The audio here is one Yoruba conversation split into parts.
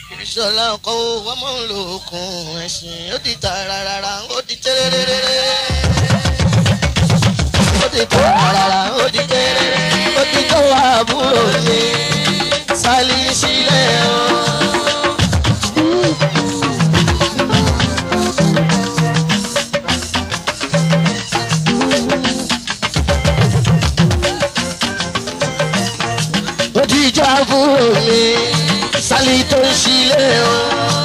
ìṣọ̀lá ọkọ̀ wọ́n mọ̀ ń lo okùn ẹ̀sìn ó di tararara ó di tẹ́rẹ́rẹ́rẹ́. ó di tararara ó di tẹ́rẹ́rẹ́ ó di tó àbúrò mi sálí sílẹ̀ o. ó di ìjọ àbúrò mi sálí tó ń sílẹ̀ o.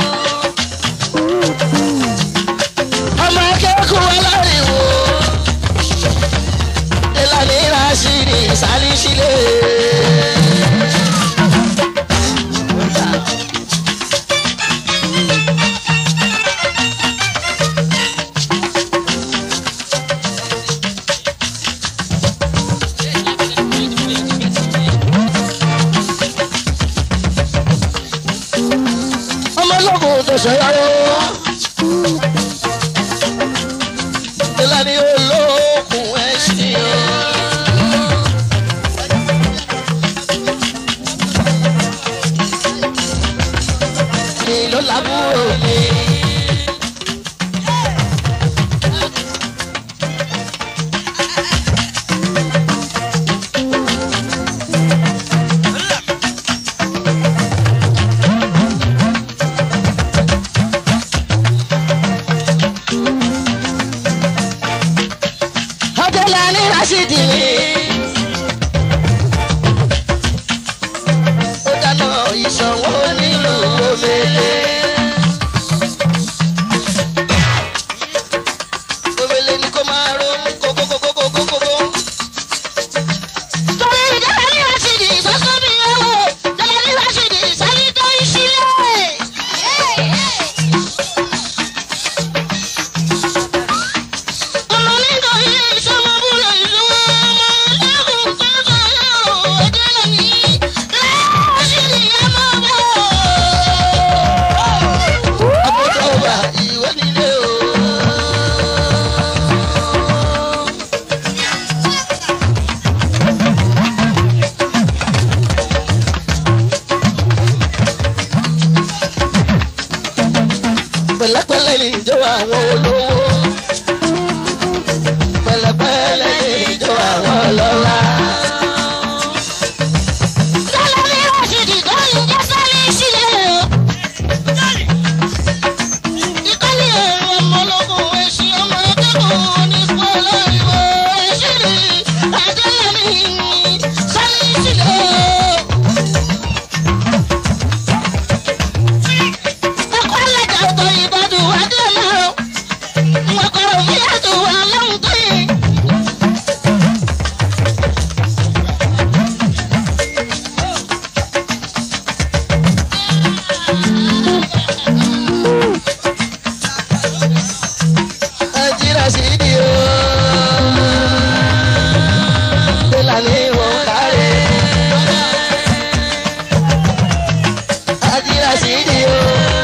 ọmọ akẹ́kọ̀ọ́ aláriwo ìlànà ìrásìrì sálí sílẹ̀. ọmọ ológun tó ṣọyọrọ. ìlànà olókùn ẹ̀sìn o. mi ló lábúrò mi. Adélàní Rashidi ni. Ó dáná ìṣòwò nílùú Omele. Omele ni kó máa ro kókókókókókókó. Torí Jẹ́lẹ́lí Rashidi sọ́sọ́ mi yẹ̀ wò. Jẹ́lẹ́lí Rashidi sáré tó ń sílẹ̀. Ọmọ nígbà yìí ìṣọmọ búrò ìlú ọmọ lẹ́kùn tó sọ̀rọ̀ ọjọ́ náà ní. Rashidi ẹ máa bọ̀. Àbúrò wa ìwé nílé o. Pẹ̀lẹ́pẹ̀lẹ́ ni ìjọ àwọn olówó. Pẹ̀lẹ́pẹ̀lẹ́ ni ìjọ àwọn ọlọ́lá. Jẹ́lẹ́lí Rashidi tó ń jẹ́ sáré sílẹ̀ o. Ìkọ́lé ọmọ ológun ẹ̀sìn ọmọ akẹ́kọ̀ọ́ ní pọ́lọ́ ìwọ ẹ̀sìn Adélàní sáré sílẹ̀ o. Ẹ̀kọ́ alájà ọ̀tọ̀ ìbàdàn Adélàní o. Wọ́n kọ̀rọ̀ fún yàtọ̀ wà lọ́hùn tó yẹ. Nàìjíríà sì di o. Ìlànà ìwọ̀n kárẹ̀. Nàìjíríà sì di o.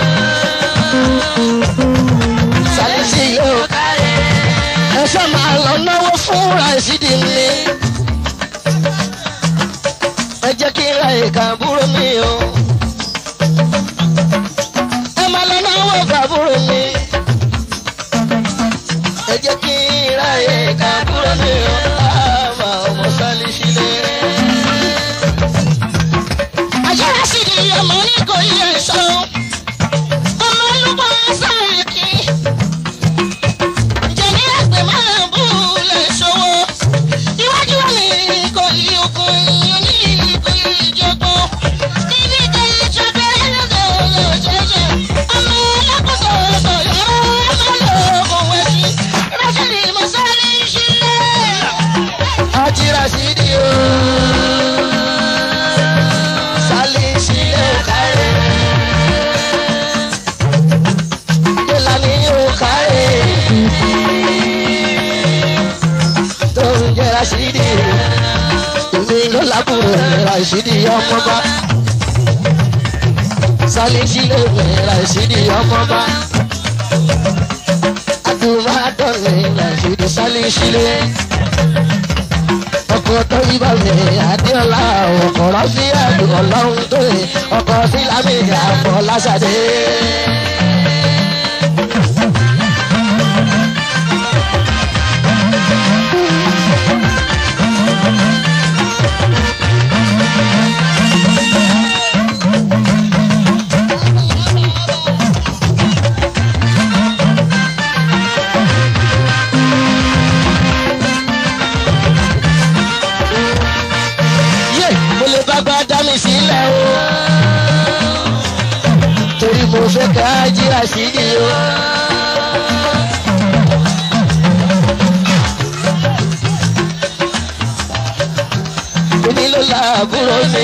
Sàlìsì yóò kárẹ̀. Ẹ ṣe máa lọ náwó fún Ràṣídì mi. Ẹ jẹ́ kí n ra ìka àbúrò mi o. Ẹ máa lọ náwó fàbúrò mi ẹ jẹ́ kí n ráyè ká kúrò ní ọ̀la ọmọ sálí sílẹ̀. Àjẹ́rẹ́ sì di ọmọ oníkòyí ẹ̀ṣọ́. Ọmọ olúkọ sáàkì. Jẹ̀mí ẹgbẹ́ máa bú lè ṣòwò. Iwájú wà ní ìkòyí okun ní ìkòyí ìjọba. Níbi kan ìjọba ẹlẹ́dẹ̀ olóṣèṣe. Ọmọ alákòóso sọ̀yọ́ ọmọ lóògùn wẹ̀sì. Rẹ́sìlì mọ̀sálí sílẹ̀. Àjírà sí di o. Sálí sílẹ̀ kárẹ̀. Ìlànà yóò kárẹ̀. Tó ń jẹ́ Rashidi. Èmi ló lábúrò Rashidi ọmọba. Sálí sílẹ̀ Rashidi ọmọba. Adùnmá dọ̀lẹ̀ Rashidi sálí sílẹ̀. ọkọ̀ tó yí bá mi adéọlá ọkọ̀rọ̀ sí ẹ̀dùn ọlọ́run tó yẹ ọkọ̀ sí lámìnì àpọ̀ lásàdé. yé mo lè bá gbá dá mi sílẹ̀ o torí mo fẹ́ ká jí àṣírí o. èmi ló la àbúrò mi.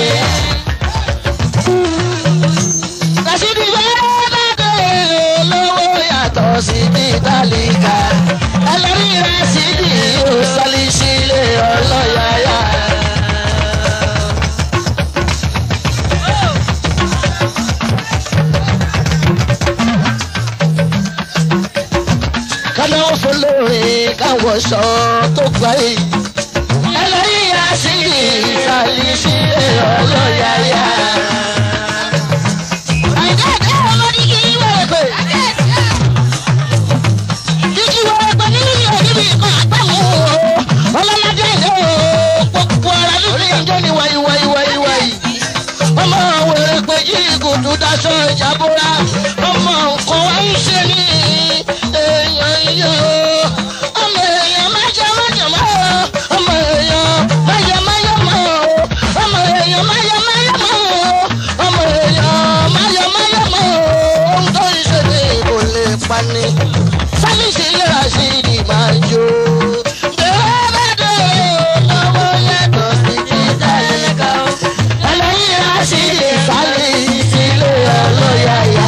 Rashidi bẹ́ẹ̀ bá dé olówó yàtọ̀ sí ní tálíkà. Ẹlẹ́rìí Rashidi yóò sálí sílé ọlọ́yàyà. kánáwó fọlọ́ọ̀rẹ́ káwọ́ sọ tó gbà yìí. ẹlẹ́yìn àṣírí ìsàlẹ̀ sílẹ̀ ọlọ́yàyà. Àìdáàdá ọmọ dígí wẹ̀rẹ̀ pé. Dígí wẹ̀rẹ̀ pé nínú ìyọ̀ níbi ìkan àgbàmú o. ọlọ́ládé ilé o gbogbo ara lórí ẹjọ́ ni wáyé wáyé wáyé wáyé. ọmọ wẹ̀rẹ̀ pé jí ìgùdù daṣọ ìjàbọ̀ra ọmọ nǹkan wá ń ṣe ní èèyàn iye o. ọmọ èèyàn májọ májọ mọ́ o. ọmọ èèyàn máyọ máyọ mọ́ o. ọmọ èèyàn máyọ máyọ mọ́ o. ọmọ èèyàn máyọ máyọ mọ́ o. ohun tó ń ṣe ní kò lè pani. sábìsì lè ra sí ìdí máa jó. bẹ́ẹ̀ bá dé lọ́wọ́ yàtọ̀ sí ti tẹ̀lẹ́ká o. ẹlẹ́yìn ra sí ìdí sálẹ̀ ìsílẹ̀ ọlọ́yàyà.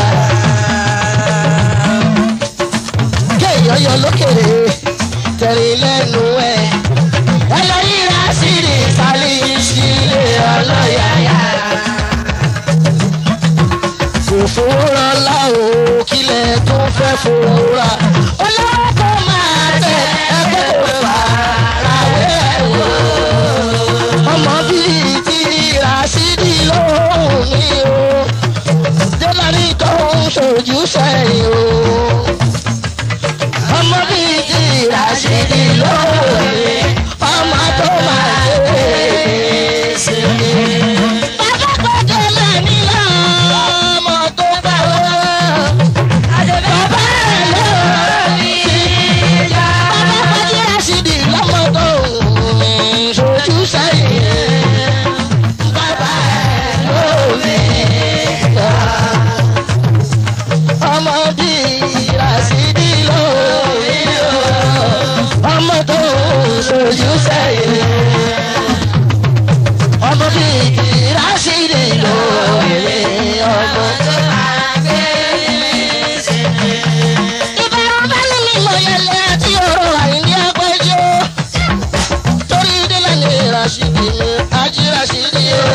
kéèyàn yọ lókèrè tẹ̀rín lẹ́nu ẹ̀. ẹlẹ́yìn ra sí ìdí sálẹ̀ ìsílẹ̀ ọlọ́yàyà fòfòrà láwo kílẹ̀ tó fẹ́ fòrà. olówó kò máa tẹ ẹgbẹ́ kò fara wẹ́ wò. ọmọ bíi ti Rashidi lóhùn ní o. jẹ́lárí tó ń ṣojú sẹ́yìn o. ọmọ bíi ti Rashidi lóhùn ní ọmọ tó máa tẹ ẹ́ sẹ́yìn. Bàbá gbọ́dọ̀ máa ní lọ. ọmọ tó bá wá. Bàbá ẹ̀ ló ní ìjà. Bàbá Fájí Rashidi lọ́mọ tó ń ṣojú sẹ́yìn. Bàbá ẹ̀ ló ní ìjà. Ọmọ bí Rashidi ló ní ìjà. Ọmọ tó ń ṣojú sẹ́yìn. Ọmọ bí Rashidi ló ní ọmọ tó máa gbé ní Ìbára bá ní mi mọ̀ yẹlẹ àti ọ̀rọ̀ àìní agbẹ́jọ́. torí délẹ̀ ní Rashidi mi ají Rashidi o.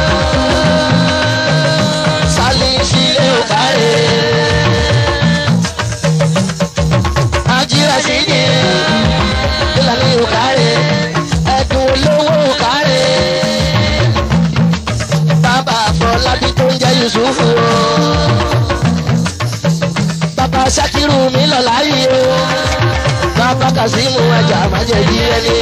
Sálí sílé ò káre. Ají Rashidi délẹ̀ ní ò káre. Ẹ̀dùn olówó ò káre. Bàbá Afọlábí tó ń jẹ́ Yusufu o. Bàbá Sakiru mi lọ láyé o bàbá kazeemu ajá májèjì ẹni.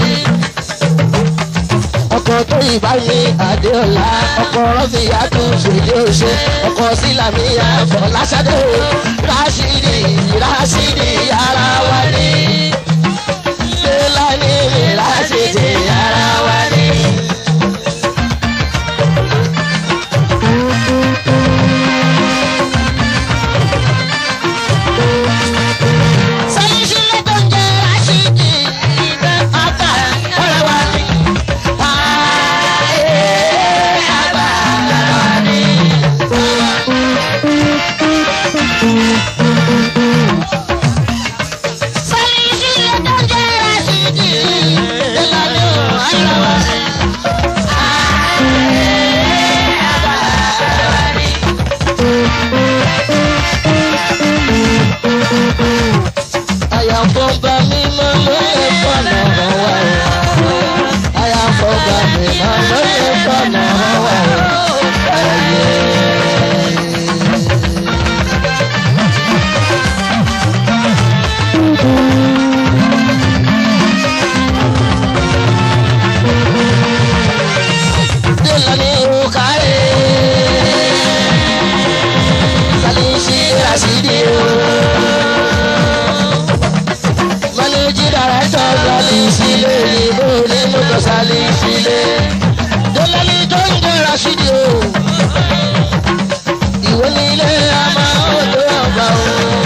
ọkọ̀ tó ìbá mi adéọlá ọkọ̀ rọ́fìyàtú ṣèdí òṣè ọkọ̀ sílámìyà fọláṣadé o ráṣídì ráṣídì ara wa ní. Fẹ́lání mi ráṣídì ara wa ní. Sọ́yìn sílẹ̀ tó ń jẹ́ Rashidi. Àgbà ọ̀rẹ́ wa ní. Ayé àgbà ọ̀rẹ́ wa ní. Sọ́yìn sílẹ̀ tó ń jẹ́ Rashidi. sílé ìbò ní mọ́tò sálí sílé. Dọ́lálí tó ń jẹ́ Rashidi o. Ìwé nílé a máa ń tó ọgbà o.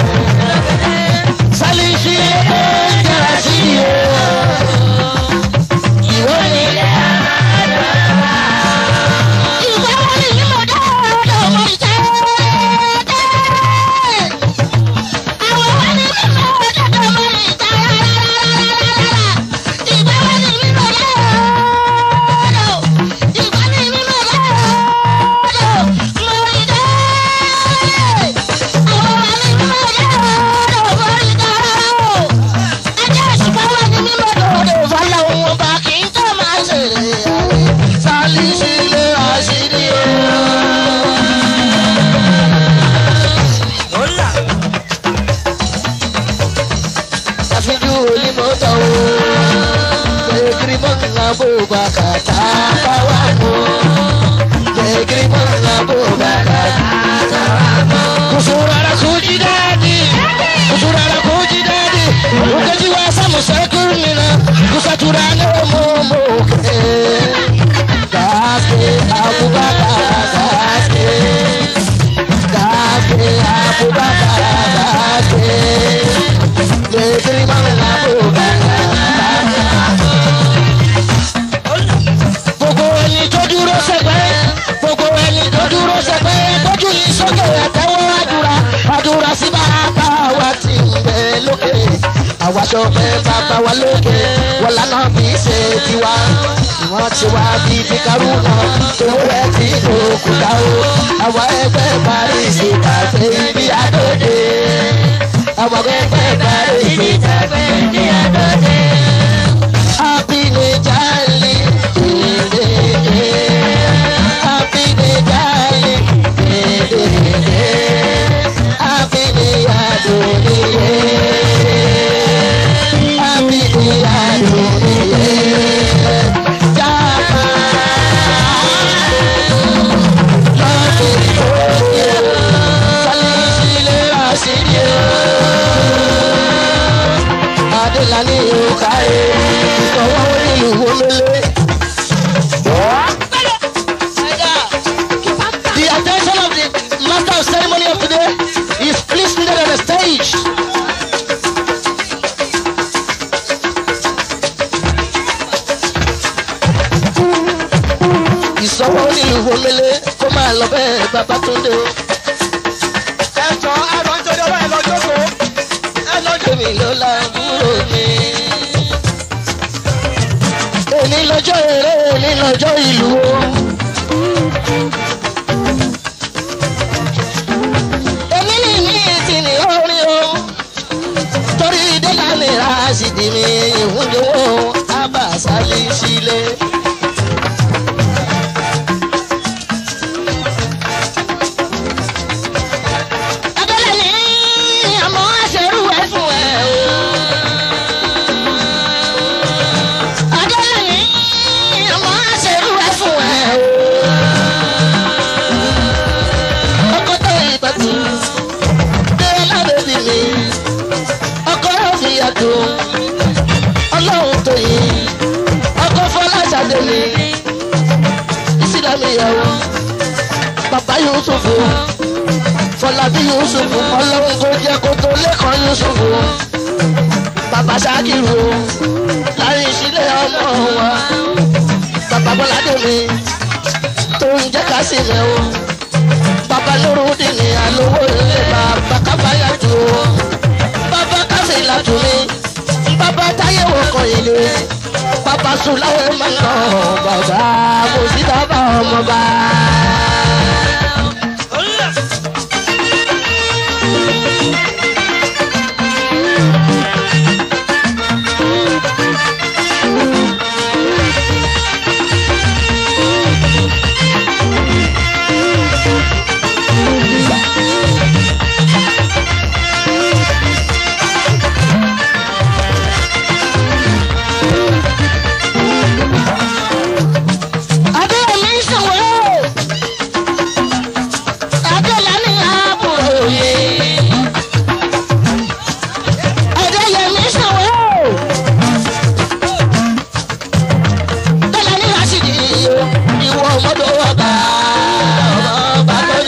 Sálí sílé tó ń jẹ́ Rashidi o. Ìwé nílé a máa ń tó ọgbà o. Ìwé wọn ni mímọ̀ dáadáa ọmọ ìjẹ́. Àwọn wọn ni mímọ̀ dáadáa ọmọ ìjẹ́. Ìwé wọn ni mímọ̀ dáadáa. Ìwé ni mímọ̀ dáadáa ọmọ ìjẹ́. Àwọn wọn ni mímọ̀ dáadáa ọmọ ìjẹ́. Ajá ìṣùpá wọn ni mímọ̀ dáadáa fọlọ́ wọn bá kì í tó máa ṣe àárẹ̀. Sálí sílé Rashidi o. Àfijú onímọ̀tò o. Jẹ́gírí mọ́nà bó bá kàtà bá wà mọ́. Jẹ́gírí mọ́nà bó bá kàtà bá mọ́. Kusurara kuji dadi, kusurara kuji dadi. Ukaji wa samu sekurina, kusaturane momo ke. Gaske Abubakar gaske, gaske Abubakar gaske. Jẹ́gírí mọ́nà bó bá kàtà gbogbo ẹni tó dúró sẹpẹ́ gbogbo ẹni tó dúró sẹpẹ́ gbójú ní sókè àtẹwọ́ àdúrà àdúrà sí bàbá wa ti ń bẹ lókè àwàṣọ pé bàbá wa lókè wọn lànà bí ṣe tiwa ìwọ̀n ti wá bí ti kárùnà tòwó rẹ̀ ti lókù dá o àwa ẹgbẹ́ paris tàgbé ibi àdóde àwa ẹgbẹ́ paris tàgbé ibi àdóde. Happy day, darling. Happy day, darling. Happy day, Adoniye. Happy day, Adoniye. Jama. Love it for you. Salisile Rashidi. Adelani Okaye. Ìsọ̀wọ́ onílù wọlé. The attention of the master of ceremony of today is please needed on the stage. Ìsọ̀wọ́ onílù wọlé kó máa lọ bẹ́ẹ̀ bàbá tó dé o. ẹjọ ẹlọ nítorí ọlọ́ ẹ lọ jókòó ẹ lọ jókòó. Èmi ló lábúrò mi. Èmi lọ́jọ́ eré, èmi lọ́jọ́ ìlú o. Èmi ní mi ti ní orin o. Torí délà mi ra sídìí mi ìwúndínwó Abasali sílé. Abẹ́lẹ̀ ní àmọ́ àṣẹrú ẹ̀ fún ẹ o. Abẹ́lẹ̀ ní àmọ́ àṣẹrú ẹ̀ fún ẹ o. Ọkọ tó ìbàdí, délà bèbí mi. Ọkọ yóò fi yàtọ̀. Ọlọ́run tó yìí. Ọkọ Fọláṣadé mi. Ìsìlámù ìyàwó. Bàbá Yusufu. Fọlábí Yusufu. Ọlọ́run kò jẹ́ kó tó lẹ́kọ̀ọ́ Yusufu. Bàbá Ṣákìrù. Láyé ìṣílẹ̀ ọmọ wa. Bàbá Bọ́ládé mi. Tó ń jẹ́ ká sí mi o. Bàbá Lórúdì ni àlówó ilé bàbá Kábáyà jù o. Bàbá Káfíńlá tù mí. Bàbá Táyé wọkọ̀ ilé. Bàbá Sùláwé máa ń lọ. Bàbá Mùsí bàbá ọmọ bá. Abẹ́rẹ́ mi ń sọ̀wọ́ o.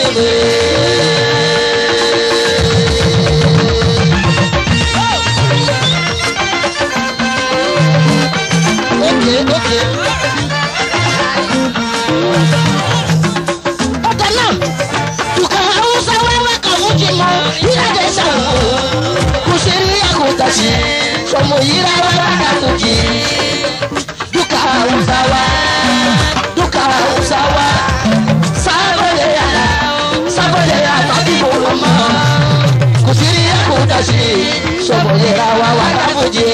Okay, okay. Ọ̀tọ̀ náà, dùkà Hausa wẹ́wẹ́ kan mú jí mọ́, ìyáde sàwọ̀. Kò ṣe rí àkótá sí, sọmọ yìí rárá rárá kò jí. Dùkà Hausa wá, dùkà Hausa wá. Sábọ̀lẹ̀ yàrá, sábọ̀lẹ̀ yàrá bí mo lọ mọ́. Kò sí rí àkótá sí, sọmọ yìí rárá rárá kò jí.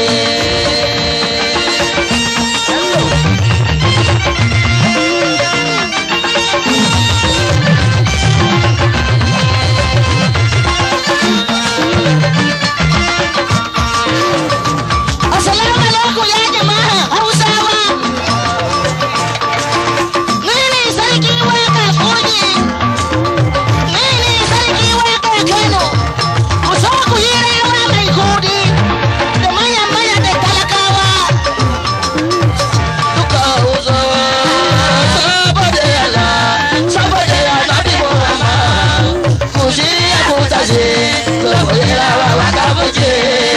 Assalamu alaikum ya jama'a Hausawa. Ni ne sarki waka Kogi. Ni ne sarki waka Kano. Ku so ku yi rawa mai kudi da manyan maya da talakawa. Duka Hausawa saboda yana saboda yana bi Muhammad. Ku shirya ku tashi ku yi rawa waka muke.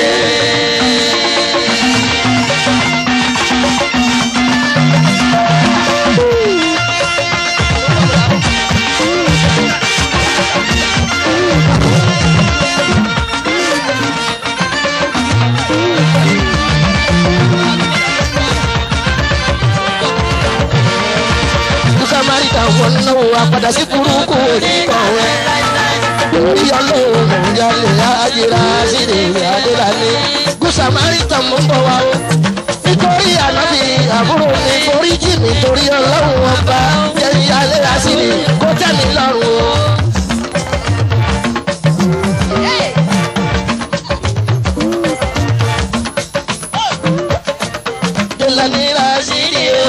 Samaritan wọnú apàdà sí burúkú oníkọ̀wé. Orí ọlọ́run ìyálé ayéra sílẹ̀ adélálé. Gúsàmárìtàn mú bọ̀ wá o. Nítorí ànábì àbúrò mi forí jì mí torí ọlọ́run ọba. Jẹ́ ìyálé àsìlẹ̀ kó tẹ́ mi lọ́rùn o. Jẹ́lání lásìlẹ̀ o.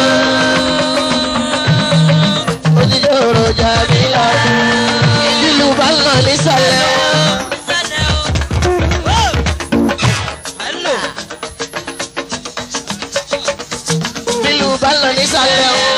Òjijì ọ̀rọ̀ jà mí lọ. Ìlú bá ń lọ nísàlẹ̀ o. Ìlú bá ń lọ nísàlẹ̀ o.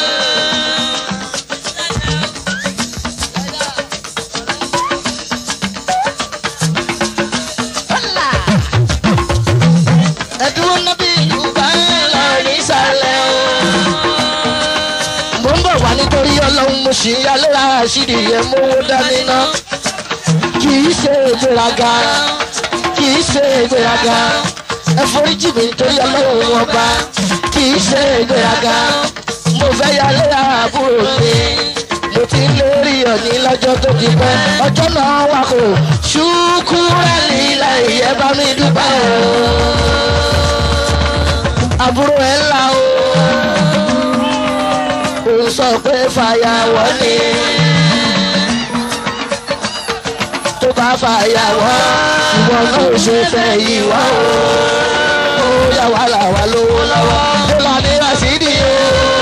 Ẹ̀dúró nábì ìlú bá ń lọ nísàlẹ̀ o. Mo ń bọ̀ wá nítorí ọlọ́run mo ṣì ń yálé àṣírí yẹn mówó dání ná. Kì í ṣe ìgbéraga, kì í ṣe ìgbéraga. Ẹ foríjì mi nítorí ọlọ́run ọba. Kì í ṣe ìgbéraga. Mo fẹ́ yálé àbúrò mi. Mo ti ń lérí ọ̀ní lọ́jọ́ tó ti pẹ́. Ọjọ́ náà wà kò ṣùkúrẹ́ nílẹ̀ ìyẹn bá mi dúpẹ́ o. Àbúrò ẹ̀ ńlá o ó sọ pé fàyàwọ́ ni. tó bá fàyàwọ́ ìwọ náà ṣe fẹ́ ìwọ o. ó yà wá là wá lówó lọ́wọ́. ó là ní rasidi o.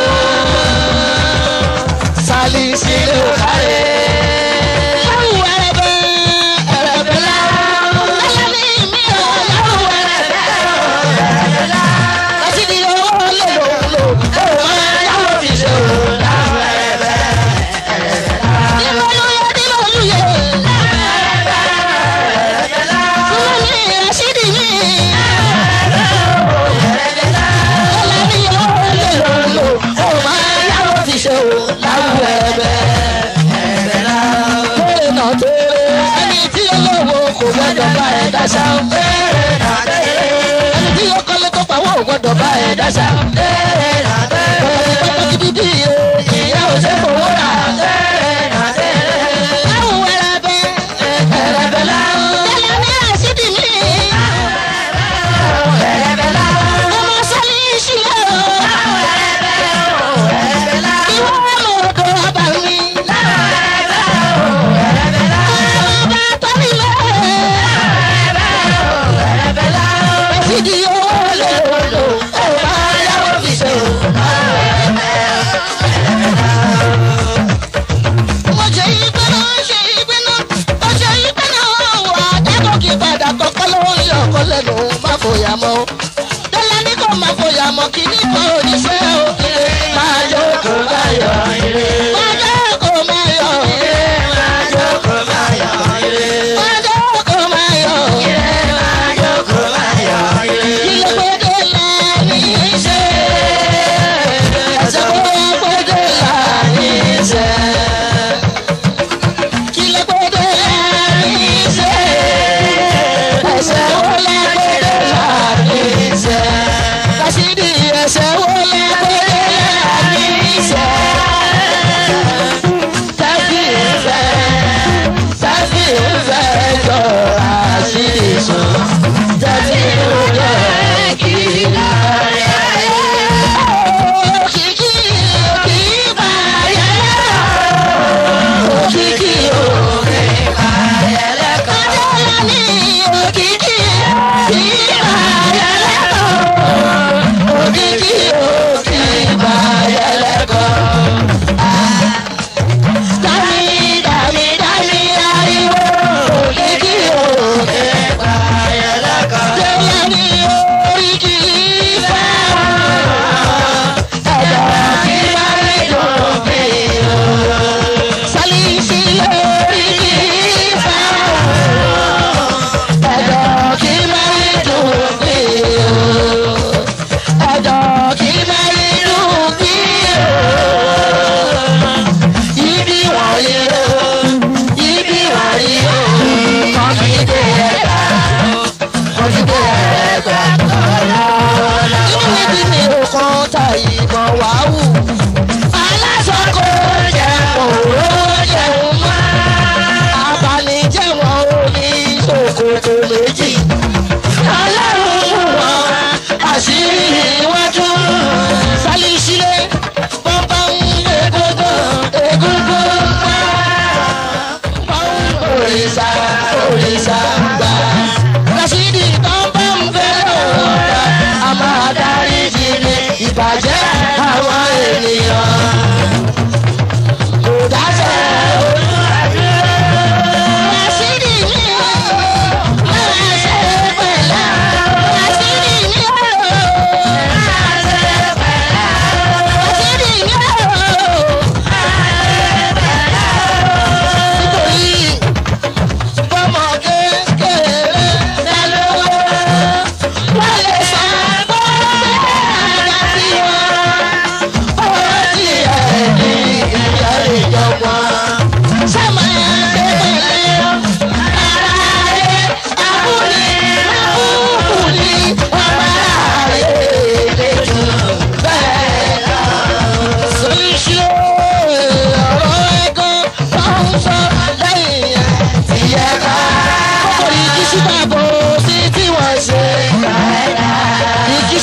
sálí sílé ò kárẹ̀. Yàwù ẹrẹ̀bẹ̀ ẹrẹ̀bẹ̀ la. Ẹlẹ́ni mi ò yàwù ẹrẹ̀bẹ̀ ẹrẹ̀bẹ̀ la. Rasidi owó lè lò lò. Ó máa yàwù fi ṣe o. Yàwù ẹrẹ̀bẹ̀ ẹrẹ̀bẹ̀ la. Dìmọ̀lúyẹ dìmọ̀lúyẹ. Fúnmi Rasidi mi. Ẹlẹ́ni owó lè lò lò. Ó máa yàwù fi ṣe o. Yàwù ẹrẹ̀bẹ̀ ẹrẹ̀bẹ̀ la. Bẹ́ẹ̀ náà tẹ́lẹ̀. Ẹni tí olówó kò gbọ́dọ̀ bá ẹ dáṣà. Bẹ́ẹ̀ náà tẹ́lẹ̀. Ẹni tí ó kọ́lé tó pawọ́ ò gbọ́dọ̀ bá ẹ dáṣà. Bẹ́ẹ̀ náà tẹ́lẹ̀. Bọ̀dọ̀ pátá gidi bí iye ìyá ò ṣe fowó rà. Bẹ́ẹ̀ náà tẹ́lẹ̀. Láwùn ẹrẹ̀bẹ̀ ẹrẹ̀bẹ̀ la. Tẹ́lẹ̀ ní àṣídì mi. Ẹrẹ̀bẹ̀ la. Ọmọ sọ́lí ìṣílẹ̀ o. Ẹrẹ̀bẹ̀ la. Ìwọ ọmọ odò ọba mi. Ọba tọ́lí lẹ̀. Rasidi owó lè lò. Ó máa yáwó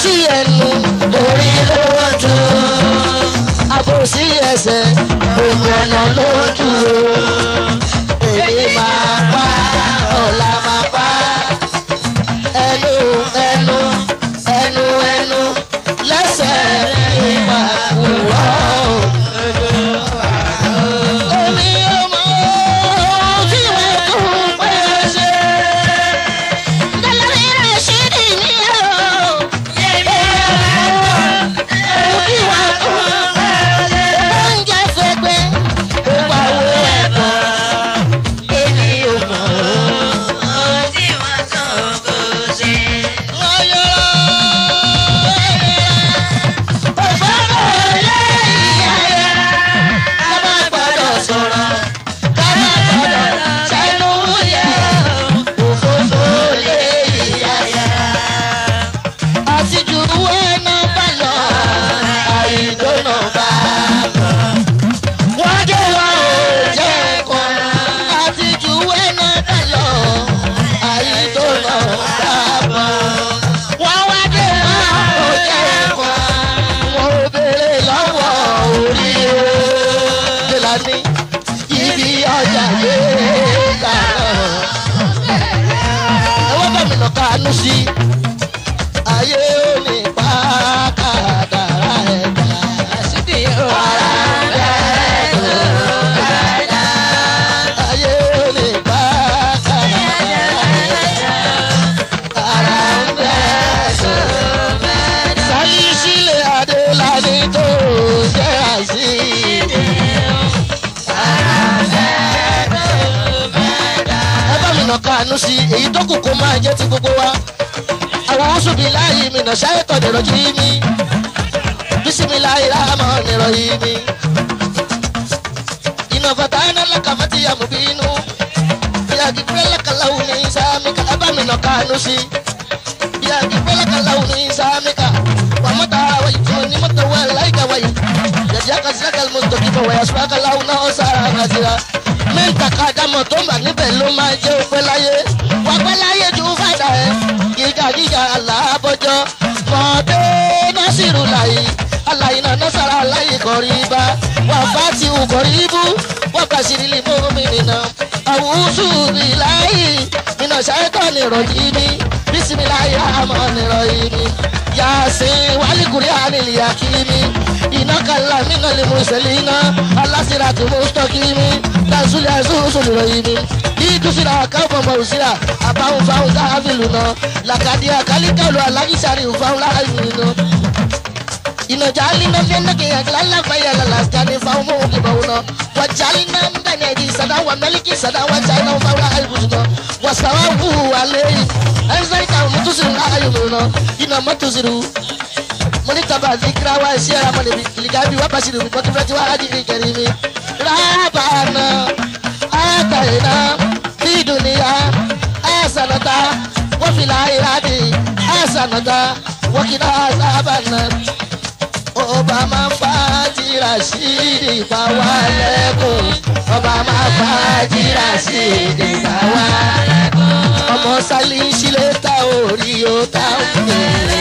àbòsí ẹnu orí ló jù àbòsí ẹsẹ̀ gbogbo ọ̀nà ló jù èmi máa pa ọ̀la máa pa ẹnu ẹnu ẹnu ẹnu lẹ́sẹ̀ nípa wúrọ̀. Èmi ò mọ ohun tí mo tún pẹ́ ṣe. Dálórí Rashidi mi o. Oúnjẹ fẹ́gbẹ́ ó pa owó ẹ̀kọ́. Èmi ò mọ̀ wọ́n yọ òfófó lé ìyá rẹ̀. Ká má gbọ́dọ̀ sọ̀rọ̀, ká má gbọ́dọ̀ sẹ́nu yẹ. Òfófó lé ìyá rẹ̀. Àtijú ẹnu bá lọ, àìdónà bá bọ̀. Wọ́n dé wọn ò jẹ́ kan. Àtijú ẹnu bá lọ, àìdónà bá bọ̀. Wọ́n wá dé wọn ò jẹ́ kan. Wọ́n ò béèrè lọ́wọ́ orí o. Jẹ́lání ibi ọjà yé kàrọ̀. Ẹ̀wọ́n bá mi nà kánú sí i ayé ò ní pa kádàrá ẹ̀dá. Àṣìdì ọ̀rá ẹ̀dá. Ayé ò ní pa kádàrá ẹ̀dá. Ara ń bẹ̀rẹ̀ Sálí sílẹ̀ Adélání tó jẹ́ àṣìdì. Ẹ bá mi nà kánú sí i, èyí tó kù kó máa jẹ́ ti gbogbo wa àwọn oṣù bíi láàyè mi náà ṣáyé tọ̀ nìrọ̀ jí mi bísími láàyè láàmọ̀ nìrọ̀ yìí mi. iná fata iná lákàmọ́ ti yàmù bí inú bíyàgì pẹ́lẹ́ kàláwù ní sáàmìkà ẹ bá mi nà kánú sí. bíyàgì pẹ́lẹ́ kàláwù ní sáàmìkà wàmọ́tà wáyé tó ní mọ́tò wẹ̀ láìka wáyé yàjá kàṣíkà mọ́tò kíkọ̀ wáyà sùpà kàláwù náà ó sára kàṣíra mẹ́ta kájàmọ̀ tó mà níbẹ̀ ló máa jẹ́ òpẹ́ láyé wà pẹ́ láyé ju fàdà ẹ̀ gíga gíga aláàbọ̀jọ́ mọ̀ọ́dé násìrù láyé aláìná násàrà láyé kọ̀rí bá wà fàtí ukọ̀rí bú wà bàṣírí lè mú mi nìna àwùsù bí láyé iná ṣáyẹ́tọ̀ nìrọ̀ yìí mi bísímiláyé àmọ́ nìrọ̀ yìí mi yasin walikuri anili yakimi inakala minali muselina alasiratu mustakimi tasuli asusuli royimi idusira akawfama usira abahun fahun sahabiluna lakadi akalikalu alagisari ufahun laayinu ina jalina fenake yaglala bayala laskani fahun mukibawuna wa jalina mbenedi sada wa meliki sada wa china ufahun laayibusuna wasawabu aleyi ẹnfẹ̀ríkà mọ̀tòsírù láàyò mìíràn iná mọ̀tòsírù mọ̀nìkàbà zikira wa ẹ̀ṣẹ́ ara mọ̀lẹ́bí ìlígàbí wà bàṣírù mi mọ̀tòfẹ́tì wà á dìgbì kẹrì mi. rábàánà àtàyìnà bídùnìyà àṣànàtà wọ́fìlà ìhádì àṣànàtà wọ́kìnà àṣàbànà. ọba máa ń fa tìrà sí ìdìbà wa lẹ́kùn ọba máa ń fa tìrà sí ìdìbà wa lẹ́kùn ọmọ sálí sílé ta orí o ta òkè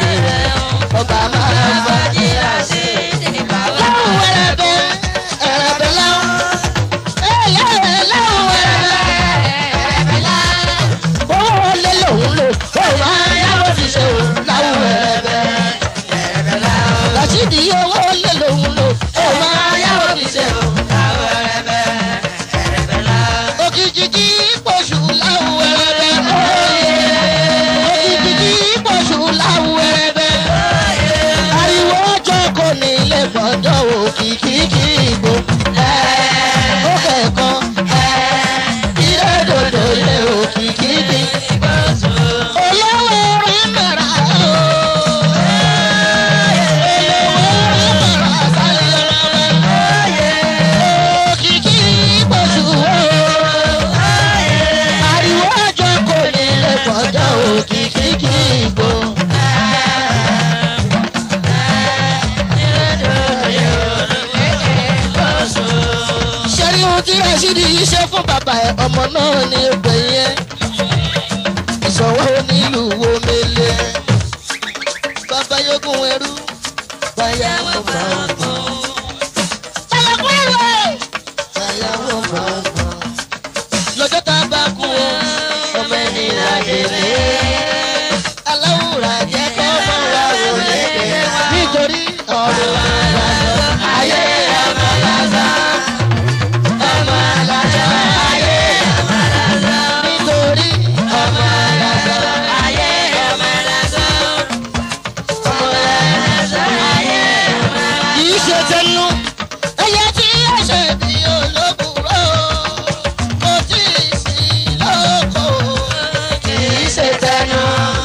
ọba máa ń bá jíra sí ìdìbò. láwọn ẹrẹbẹ ẹrẹbẹ láwọn ẹyẹ láwọn ẹrẹbẹ ẹrẹbẹ láwọn. owó lé lòun lò ó máa yáwó fi ṣe o láwọn ẹrẹbẹ ẹrẹbẹ láwọn. làṣídì owó lé lòun lò ó máa yáwó fi ṣe o láwọn ẹrẹbẹ ẹrẹbẹ láwọn. òkìkí pọ̀ṣù láwọn ẹrẹbẹ òkìkí pọ̀ṣù láwọn ẹrẹbẹ ariwo ọjọ́ kò ní ilé gbọ́dọ̀ òkìkí kì í gbó. ó kẹ̀kọ́ ilé dòdò ilé òkìkí kì í gbó. olówó rẹ̀ mẹ́ra o. olówó rẹ̀ mẹ́ra sálẹ̀ rẹ̀. òkìkí pọ̀jù o. ariwo ọjọ́ kò ní ilé gbọ́dọ̀ òkìkí kì í gbó. ṣẹ́rí ohun tí rashidi yìí ṣe fún bàbá ẹ̀ ọmọ náà ní obìnrin yẹn ìṣọwọ́ onílùú wo mele bàbá yóò fàyàwọ́ gbọ̀ngbọ̀n. Ṣàlàkùn èrò. fàyàwọ́ gbọ̀ngbọ̀n. lọ́jọ́ tá a bá kú o ọmọ ẹni là délé. aláwùrà jẹ́ kọ́ mọ́ wa wò lédè. nítorí ọ̀rọ̀ àlàzọ́ ayé ọmọ lásán. ọmọ lásán ayé ọmọ lásán. nítorí ọmọ lásán ayé ọmọ lásán. ọmọ lásán ayé ọmọ lásán. kì í ṣe tẹnu. Ẹyẹ tí yóò ṣe bí olóbùrò. Kò tí ì sí lóko. kì í ṣe tẹnu.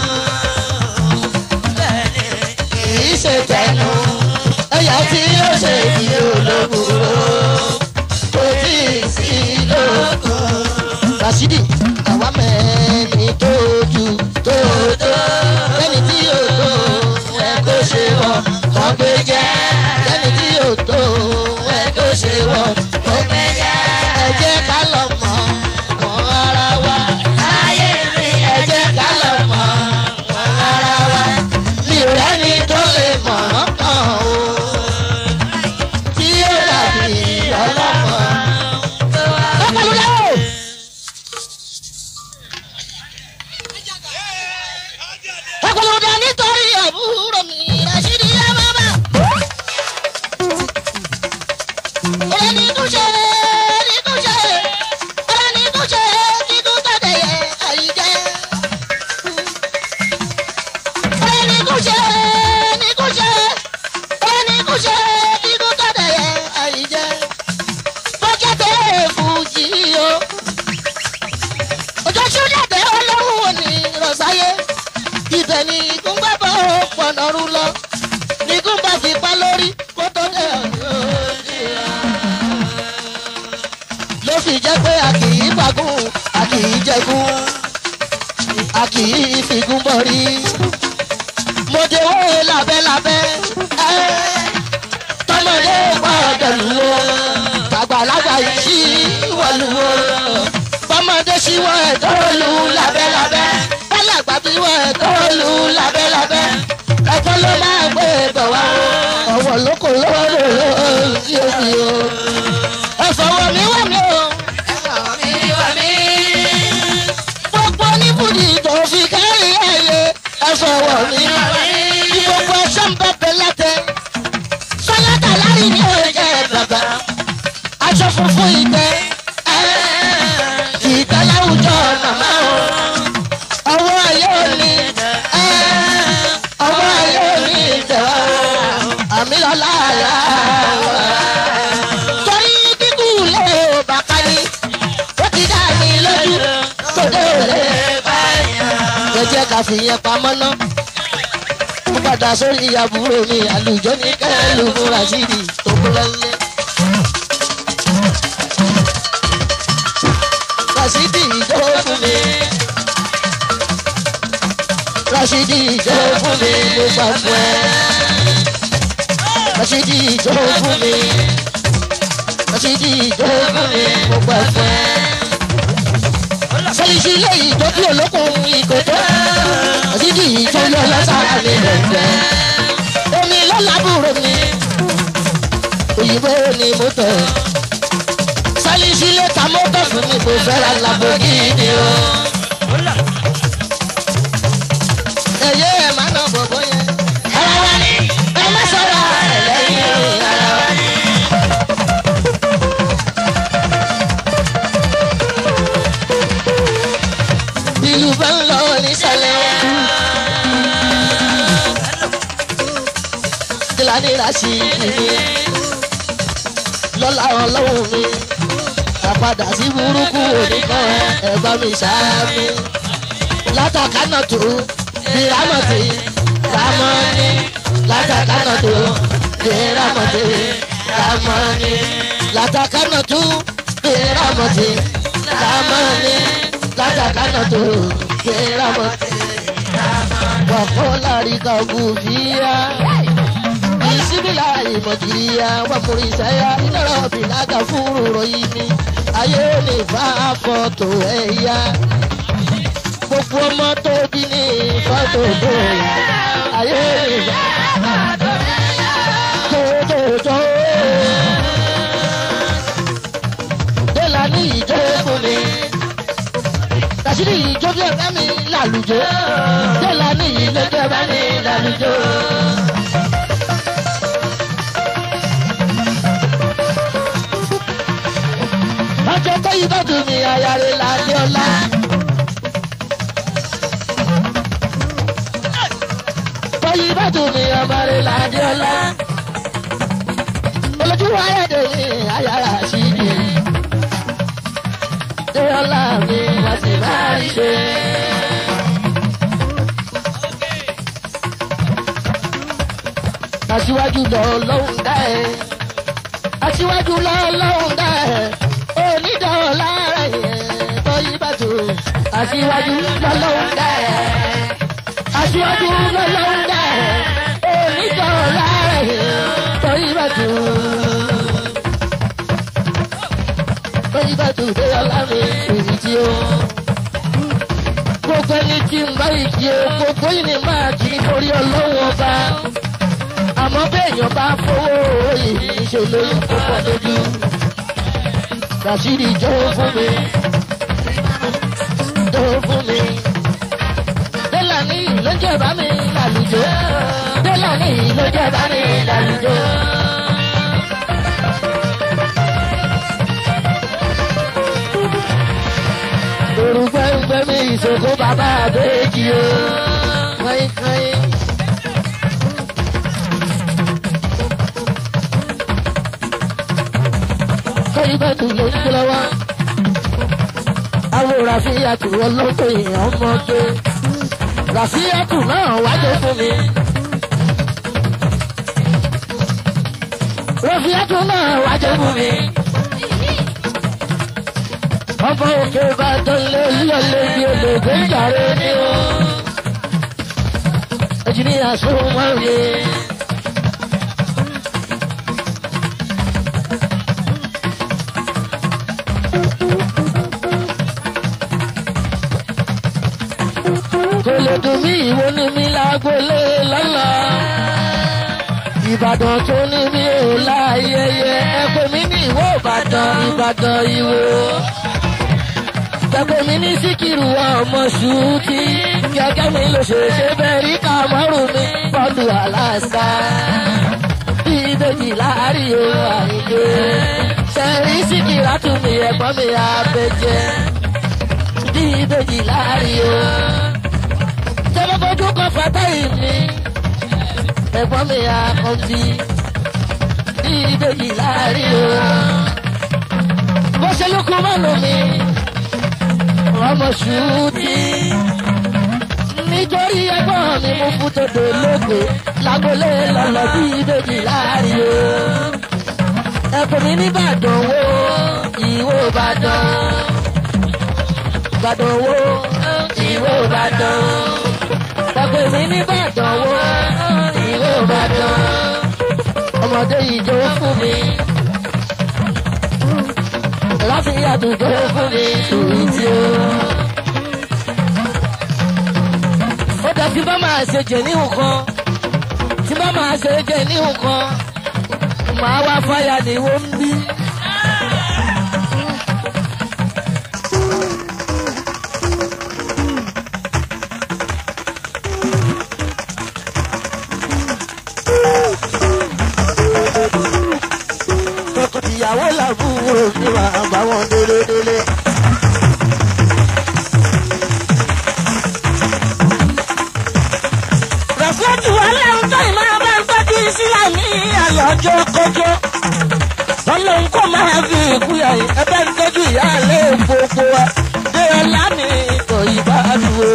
kì í ṣe tẹnu. ẹ̀yà tí yóò ṣe ìdí olóbùrò kò tí ì sí lóko. Rasidi àwa mẹ́ni tó ju tó tó lẹ́ni tí yóò tó ẹ kó ṣe wọ̀ kọ́ gbé jẹ́ lẹ́ni tí yóò tó ẹ kó ṣe wọ̀ kọ́ gbé jẹ́ ẹ jẹ́ ká lọ mọ̀ mọ́ ara wa ayé mi ẹ jẹ́ ká lọ mọ̀ mọ́ ara wa mi ò rẹ́ni tó lè mọ̀ ọ́ kàn o tí yóò dàbí ọlọ́mọ. Ọ̀pọ̀lọpọ̀. Ọ̀pọ̀lọpọ̀ nítorí àbúrò mi Rashidi yá bàbá. Ọ̀rẹ́ ní tún ṣe ní tún ṣe. Ọ̀rẹ́ ní tún ṣe kí tún tọ̀dẹ̀ yẹ àyíjẹ́. Ọ̀rẹ́ ní tún ṣe ní tún ṣe. Ọ̀rẹ́ ní tún ṣe kí tún tọ̀dẹ̀ yẹ àyíjẹ́. Bọ́jà tẹ̀ fújì o ọjọ́ tí ó dàdé ọlọ́run ò ní rọ̀sáyé ibẹ̀ ni ikú ń gbàgbọ́ pọ̀nọ́rú lọ ní ikú ń bá fi pa lórí kó tó dé ọ̀dọ́ ló fi jẹ́ pé a kì í fagún a kì í jẹgún a kì í figún bọ̀rí. mo dé wó lábẹ́lábẹ́ ẹ́ tọmọdé gbọ́dọ̀ lù ó tàgbàlagbà yìí wọ̀lú ó bọ́mọdé síwọ́ ẹ̀ tó lù lábẹ́lábẹ́ bálàgbà bí wọ́ ẹ̀ tó lù lábẹ́lábẹ́ ẹ̀kọ́ ló máa gbé bọ̀ wá ọ̀wọ̀ lóko lọ́wọ́ lọ́wọ́ sí omi o ẹ̀fọ̀wọ́ mi wà mí o gbogbo oníbùdí tó fi kárí ẹ̀yẹ ẹ̀fọ̀wọ́ mi wà mí ní gbogbo ẹ̀ṣọ́ ń bẹ̀bẹ̀ látẹ̀ sọ́látà lárí ní ọ̀jẹ̀ bàbá aṣọ funfun ìtẹ́ ìtẹ́ láwùjọ màmá o ọwọ́ ayé òní ọwọ́ ayé òní ìtẹ̀wá àmì lọ́la àlá torí kíkú lé o bàbá ni ó ti dá mi lójú tó dé òlé ẹ jẹ́ ká fi yẹn pamọ́ ná mo padà sórí àbúrò mi àlùjọ ní kẹ́lù múra síbi tó kú lọ́lẹ́. Rasidi ìjọ fún mi. Rasidi ìjọ fún mi mo gbà fún ẹ. Rasidi ìjọ fún mi. Rasidi ìjọ fún mi mo gbà fún ẹ. Sẹ́yìn ilé ìjọ́bí olókùn ìkòtò. Rasidi ìjọ lọ lọ́sàrà mi lẹ́gbẹ́. Omi lọ́làbúrò mi. Òyìnbó ni mo tẹ̀ sálísílẹ̀ ta mọ́tò fún mi kò fẹ́ra Lamborghini o. ẹ̀yẹ́ ẹ̀ máa nà bọ̀bọ̀ yẹn. ara wa ni ẹ má sọ̀rọ̀ ẹ̀ lẹ́yìn o ara wa ni. ìlú bá ń lọ nísàlẹ̀. kílánì rà sí mi lọ́la ọlọ́run mi àpadà sí burúkú oníkan ẹ̀gbọ́n mi ṣáámi látàkánà tó bí rámọ̀tì rámọ́ni látàkánà tó bí rámọ̀tì rámọ́ni látàkánà tó bí rámọ̀tì rámọ́ni látàkánà tó bí rámọ̀tì wàkọ́ lárí kàgùn fìyà bisibila ìmọ̀jìyà wàmúrísẹ́yà ìnáwó bìlágà fúru ròyìn mi ayé lè fa fọ́tò ẹ̀yà gbogbo ọmọ tó bí ní fọ́tò tó yà ayé lè fa fọ́tò ẹ̀yà Rashidi ìjọ bí ẹ̀fẹ́ mi lálùjọ. Délà ní ilé bí ẹ̀fẹ́ mi lálùjọ. Ọjọ́ tó yí bá dùn mí ayáre lálẹ́ ọ̀la. Tó yí bá dùn mí ọmọre lálẹ́ ọ̀la. Olójú ayédè mi ayára sí i. Dé ọ̀la mi wá sí máa rí ṣe. Aṣíwájú lọ lọ́hùn dá ẹ̀. Aṣíwájú lọ lọ́hùn dá ẹ̀. Onídọ̀ọ́lá rẹ̀ tó yí bàtò. Aṣíwájú lọ lọ́hùn dá ẹ̀. Aṣíwájú lọ lọ́hùn dá ẹ̀. Onídọ̀ọ́lá rẹ̀ tó yí bàtò. Tó yí bàtò dé ọlá mi èyí tí ó. Gbogbo ẹni tí ń bá ìdí o, gbogbo yìí ni máa kì í forí ọlọ́wọ́ ọba àmọ́ béèyàn bá fowó yìí ṣe lóyún púpọ̀ lójú. Rashidi jọ̀wọ́ fún mi. Jọ̀wọ́ fún mi. Délàní ló jẹ́ bá mi lálùjọ. Délàní ló jẹ́ bá mi lálùjọ. Orúkọ ẹgbẹ́ mi ìṣòkò bàbá àbẹ́jì o. Kọ́yìn kọ́yìn. kọ́yìnbẹ́tù ló ń gbé lọ́wọ́. Àwọn ràfíàtù ọlọ́tọ̀ èèyàn ọmọdé. Ràfíàtù náà wájú fún mi. Ràfíàtù náà wájú fún mi. Ọmọ òkè Ìbàdàn lé yọlé bí olóògbé jàre ní o. Ẹ̀jìnìyà sọ̀rọ̀ máa ń yé. kò lè dùn mí ìwo ní mi lágbólé lọ́la. Ìbàdàn tó ní mi ò láyẹyẹ ẹ pè mí ní ìwọ Ìbàdàn Ìbàdàn ìwò. Gbẹ̀gbẹ̀ mi ní Síkírù ọmọ ṣùtì. Gẹ́gẹ́ mi ló ṣe ṣe bẹ́ẹ̀ rí kàmọ́rù mi bọ́ọ̀lù aláṣà. Bí ìbejì láàárín o àìgbé. Ṣẹ̀rí Síkírà tún mi ẹ̀gbọ́n mi àbẹ̀jẹ̀. Bí ìbejì láàárín o tẹ́lẹ̀ fojú kan fata yìí mi. ẹ̀gbọ́n mi àkànbí ní ìbejì láàrin o. bó ṣe lóko mọ́nu mi ọmọ ṣùtì. nítorí ẹ̀gbọ́n mi mú fún tòdò lóko lágbolé lọ́lọ́ bí ìbejì láàrin o. ẹ̀kọ́ mi nìbàdàn wo ìwò ìbàdàn. ìbàdàn wo ìwò ìbàdàn pàpẹ mi nìbàdàn wo ìwé ìbàdàn ọmọdé yìí jó fún mi láti yàtọ̀ jó fún mi sùúrù tí ó. ó dá tí bá máa ṣe jẹ ní nǹkan tí bá máa ṣe jẹ ní nǹkan màá wá fáyà ní wọ́n ń bí. ìyàwó làbúrò ní màá bá wọn délé délé. rẹ̀fúlẹ́tì wà lẹ́hìn tó ìmọ̀ bá ń tọ́jú sílẹ̀ ní àyọ̀jọ́ kọjọ́. ọlọ́run kò máa fi ìkúyà yìí ẹbẹ́ ń tọ́jú ìyáálé gbogbo wa. dé ọlá mi ìtọ̀ ìbá dúró.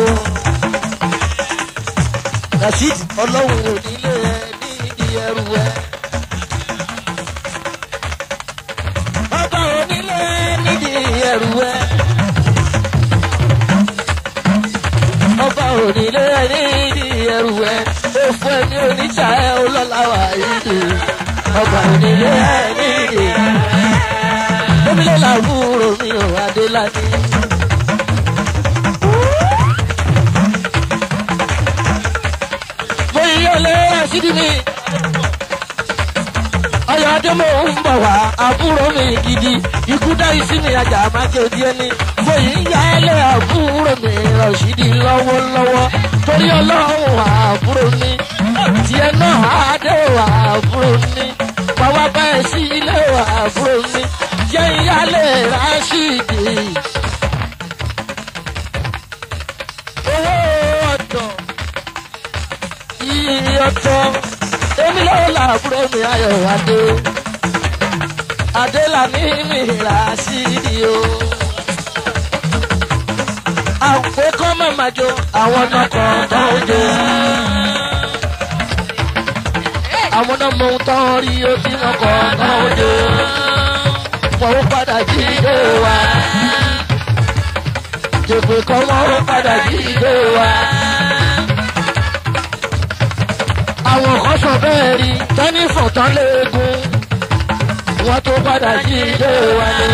rasheed ọlọ́run ò nílé ẹ ní ìdí ẹrù ẹ. ọba onílé nídìí ẹrù ẹ. ọba onílé nídìí ẹrù ẹ. òfò ẹni oníṣà ẹ olólàwà yìí. ọba onílé nídìí. gómìnà làwúrò mi ò adéládé. mo yí ọlẹ́ àṣírí mi. ayọ̀dé mo ń bọ̀ wá àbúrò mi gidi ikú dá isi mi ajá máa jẹ òdi ẹni fòyí ń ya ẹlẹ́ àbúrò mi rọ̀ṣídì lọ́wọ́lọ́wọ́ torí ọlọ́run àbúrò mi tiẹ̀ náà àdé wà àbúrò mi pàwọ́ bẹ́ẹ̀ sí ilé wà àbúrò mi jẹ́ ìyálé rásìdì. owó ọ̀dọ̀ iye ọ̀tọ̀ èmi lọ́wọ́ làbúrò mi ayọ̀ adé adé là ní mi rásìdì o. àpò kọ́ mọ̀mọ́ jo àwọn náà kàn tó ń jó àwọn náà mọ ohun tó ń rí ó tí wọn kọ náà ó dé wọn ó padà jí ilé wa jèpè kan wọn ó padà jí ilé wa. àwọn kan sọ bẹ́ẹ̀ rí tẹ́nífọ̀n tán léegun wọn tó padà jí ilé wa ni.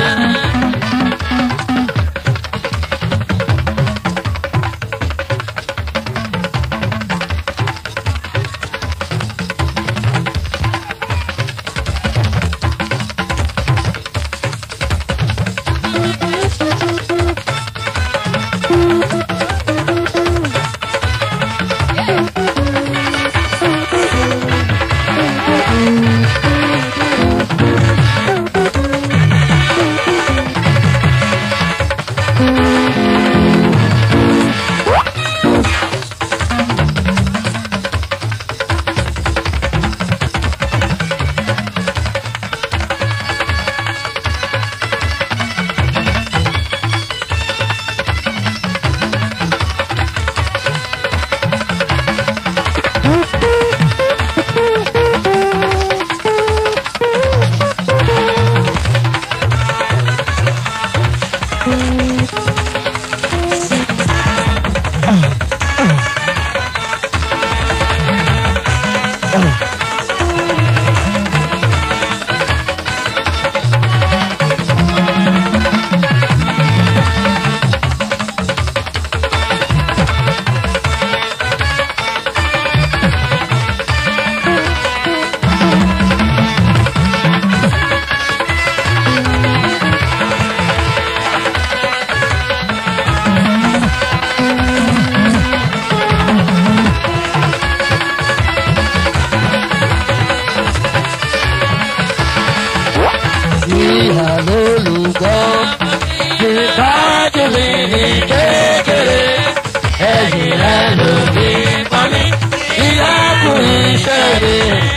ìhà lólùgbọ́ ìtọ́jú mi ní kékeré ẹ̀yìn rẹ̀ ló ní pọ́nmi ìyá kù iṣẹ́ mi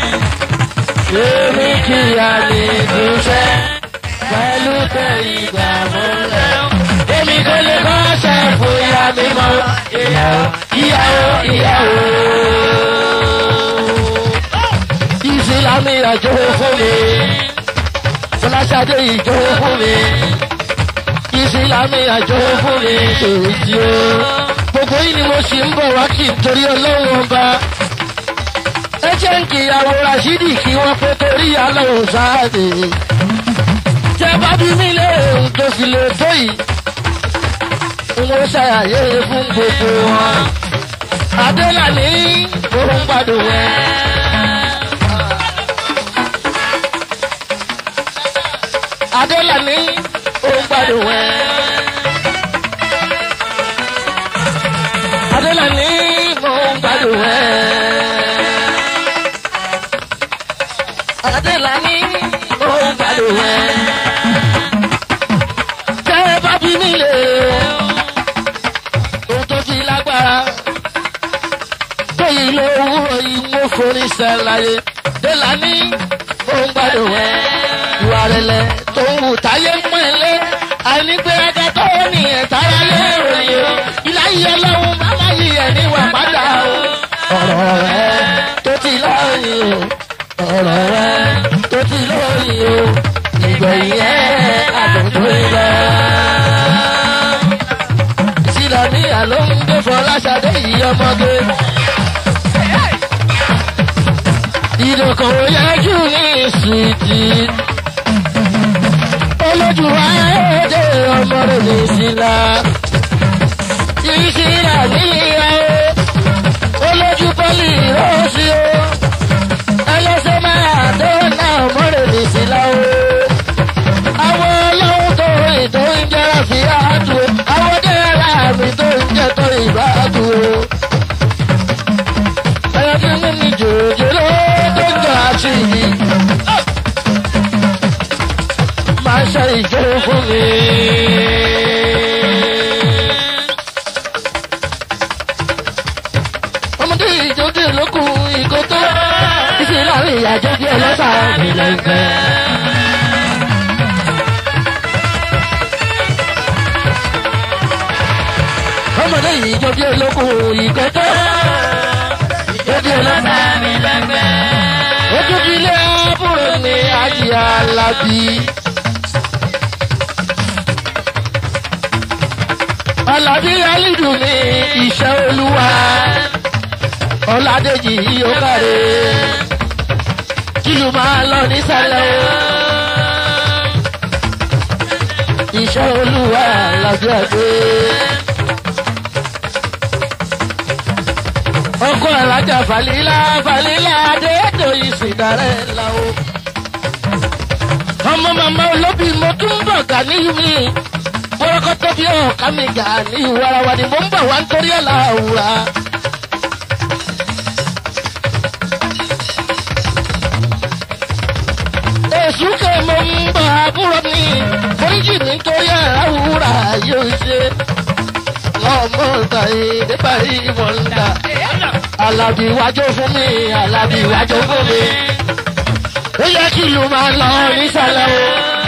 èmi kìyà ní ìdúṣẹ́ pẹ̀lú tẹ ìgbà mọ́lẹ̀ èmi kò lè kọ́ ṣe fún ìyá mi mọ́ ìyàwó ìyàwó ìyàwó ìsìlámì àjò fún mi fọláṣadé ìjọ fún mi ìsìlámì àjọ fún mi èjì o gbogbo yìí ni mo sì ń bọ̀ wá kí n torí ọlọ́run ọba ẹ jẹ́ ń kíyàwó rasidi kí wọ́n pé torí aláwọ̀ sáàdì jẹ́ bá bí mi lé ohun tó fi lè tó yìí n ó ṣàyàyé fún gbogbo wọn adélàní òun gbádùn ẹ. adélàní òun gbádùn ẹ. adélàní òun gbádùn ẹ. adélàní òun gbádùn ẹ. tẹ́ ẹ bá bí mi lè ohun tó fi lágbára tóyìn ló wúrọ̀ yìí mú forí sẹ́láyé délàní òun gbádùn ẹ. ìwà rẹ̀lẹ̀ tó ń wù táyé mọ́ ẹ lé àìnígbéraga tó ní ẹ̀tára lé ròyìn o ìláyé ọlọ́run bàbá yìí ẹ̀ níwà padà o. ọ̀rọ̀ rẹ tó ti lọ́yìn o ọ̀rọ̀ rẹ tó ti lọ́yìn o ìgbẹ̀yìn ẹ̀ àdùntò ilẹ̀. ìsìlámì àló ń gbé fọláṣadé yìí ọmọge. ìdókòwò yẹjú ní ìsìtì olójú ayédè ọmọ rẹ̀ ní ìsìlá ìsìlá ní ìyàwó olójú pọ́lì rọ́ọ̀sì o ẹlẹ́sẹ̀ máa dọ́nà ọmọ rẹ̀ lọ́sà mi lẹ́gbẹ́. ọmọdé yìí jọ bí olókùn ìkẹtọ jọ bí olókùn ojú ti lé àbúrò ní ajì alábí. alábí alídù ní iṣẹ́ olúwa ọ̀làdéjì yóò káre kìlù máa lọ nísàlẹ̀ o. iṣẹ́ olúwa alábí àgbé. ọkọ alájà falila falila adéètò ìsìndarẹ la o. ọmọ màmá olóbì mo tún bọ̀ gà níyù mi bọ́lọ́kọ́tọ́ bí ọ̀ká mi gà ní ìwarawa ni mo ń bọ̀ wá nítorí ọ̀la òwúra. èṣù kè mo ń bọ̀ àbúrò mi foríjì mi nítorí ọ̀la òwúra yóò ṣe. ọmọ ọ̀tá ìdè parí mọ̀lá alábì wájú fún mi alábì wájú fún mi. ó yẹ kí ìlú máa lọ nísàlẹ̀ o.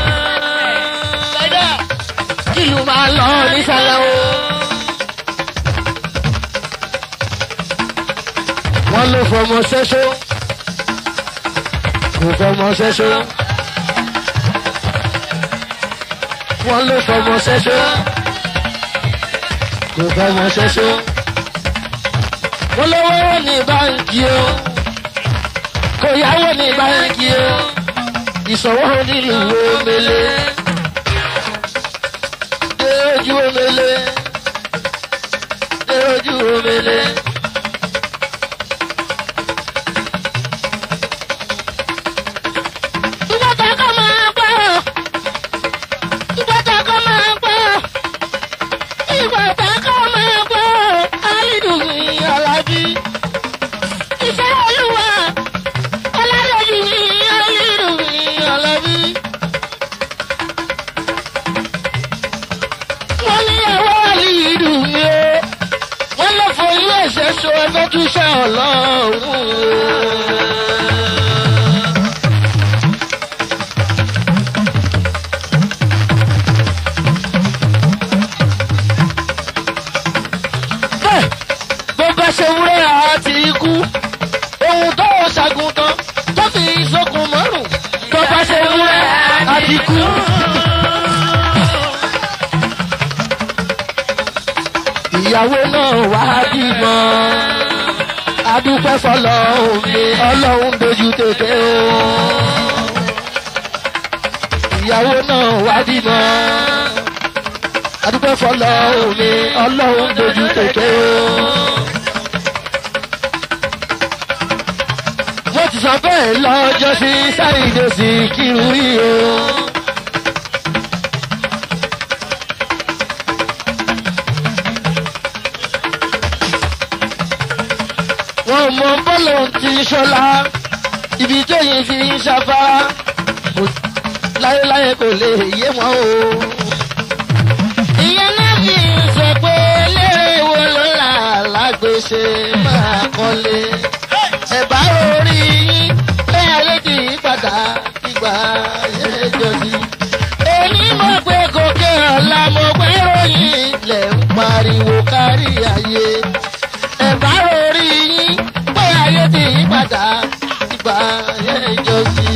kí ìlú máa lọ nísàlẹ̀ o. wọ́n ló fọmọ ṣẹ́ṣó kò fọmọ ṣẹ́ṣó. wọ́n ló fọmọ ṣẹ́ṣó kò fọmọ ṣẹ́ṣó wọ́n lọ́wọ́ ní báńkì o kò yáwó ní báńkì o ìṣòwò nílùú omele dé ojú omele dé ojú omele. Ìgbọ́ta kọ́ máa gbọ́. Ìgbọ́ta kọ́ máa gbọ́. Ìgbọ́ta kọ́ máa gbọ́. Alídùn mi Alábí. Ìfẹ́ Olúwa. Ọládẹ́jì mi Alídùn mi Alábí. wọ́n ní ẹ̀wọ́ àlìyídùn mi o wọ́n lọ fọ ilé ẹ̀ṣẹ̀ so ẹgbẹ́ tún ṣe ọlọ́run o. bẹ́ẹ̀ bó bá ṣe wúrẹ́ àti ikú ohun tó ṣàgùntàn tó fi sókun mọ́rùn tó bá ṣe wúrẹ́ àti ikú. ìyàwó náà wá bímọ adúpẹ́ fọlọ́hún mi ọlọ́run dojú tètè o. ìyàwó náà wá bímọ adúpẹ́ fọlọ́hún mi ọlọ́run dojú tètè o. mo ti sọ bẹ́ẹ̀ lọ́jọ́ sí sáyidé sí kírun yìí o. wọn mọ bọ́ọ̀lù ti ṣọlá ibi tó yin fi ń ṣafárá kò- láéláé kò lè yé wọn o. ìyẹn náà fi ń sọ pé eléré wo ló là lágbèsè máa kọ́lé. ẹ̀bá orí yín pé ayé kì í padà ìgbà ayé jọ̀sí. èmi mọ̀ pé gòkè ọ̀la mo pé ròyìn lẹ̀ ń pariwo kárí ayé ẹ̀bá orí yín pé ayé ti yí padà ìgbà ayé ìjọsí.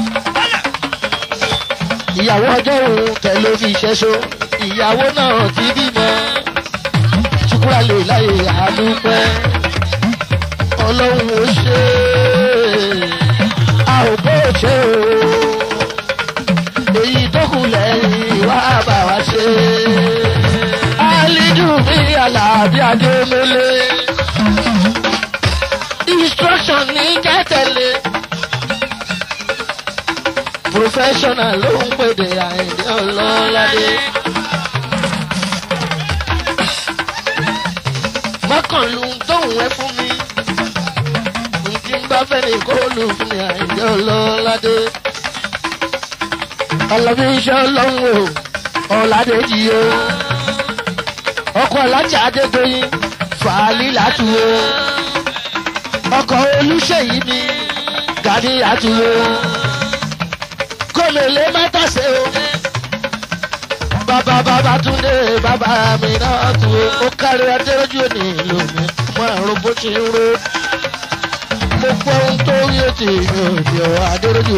ìyàwó ọjọ́ òun kẹ̀ ló fi ṣẹ́ṣó ìyàwó náà ti bímọ ṣùkúrà lè láyè àdúpẹ́ ọlọ́run ó ṣe é a ò bó ṣe o èyí tó kù lẹ́yìn wá bá wa ṣe alidu mi alábí adémọlé instruction ní kẹ́tẹ̀lé professional ló ń pèdè àìdí ọlọ́ládé. mọ́kànlú tóun ẹ fún mi nkí n bá fẹ́ ní kóòlù fún mi àìdí ọlọ́ládé. ọlọ́bí iṣẹ́ ọlọ́run o ọ̀làdé jì o ọkọ̀ alájà gani àtúwò gómìnà mẹ́tàṣe o bàbá bàbá túndé bàbá mi náà tù ó ó kárí adéròjú òní ìlú mi mo àrùn bó ti ń ro mo gbọ́ ohun tó rí ètò ìròyìn ọ̀ adéròjú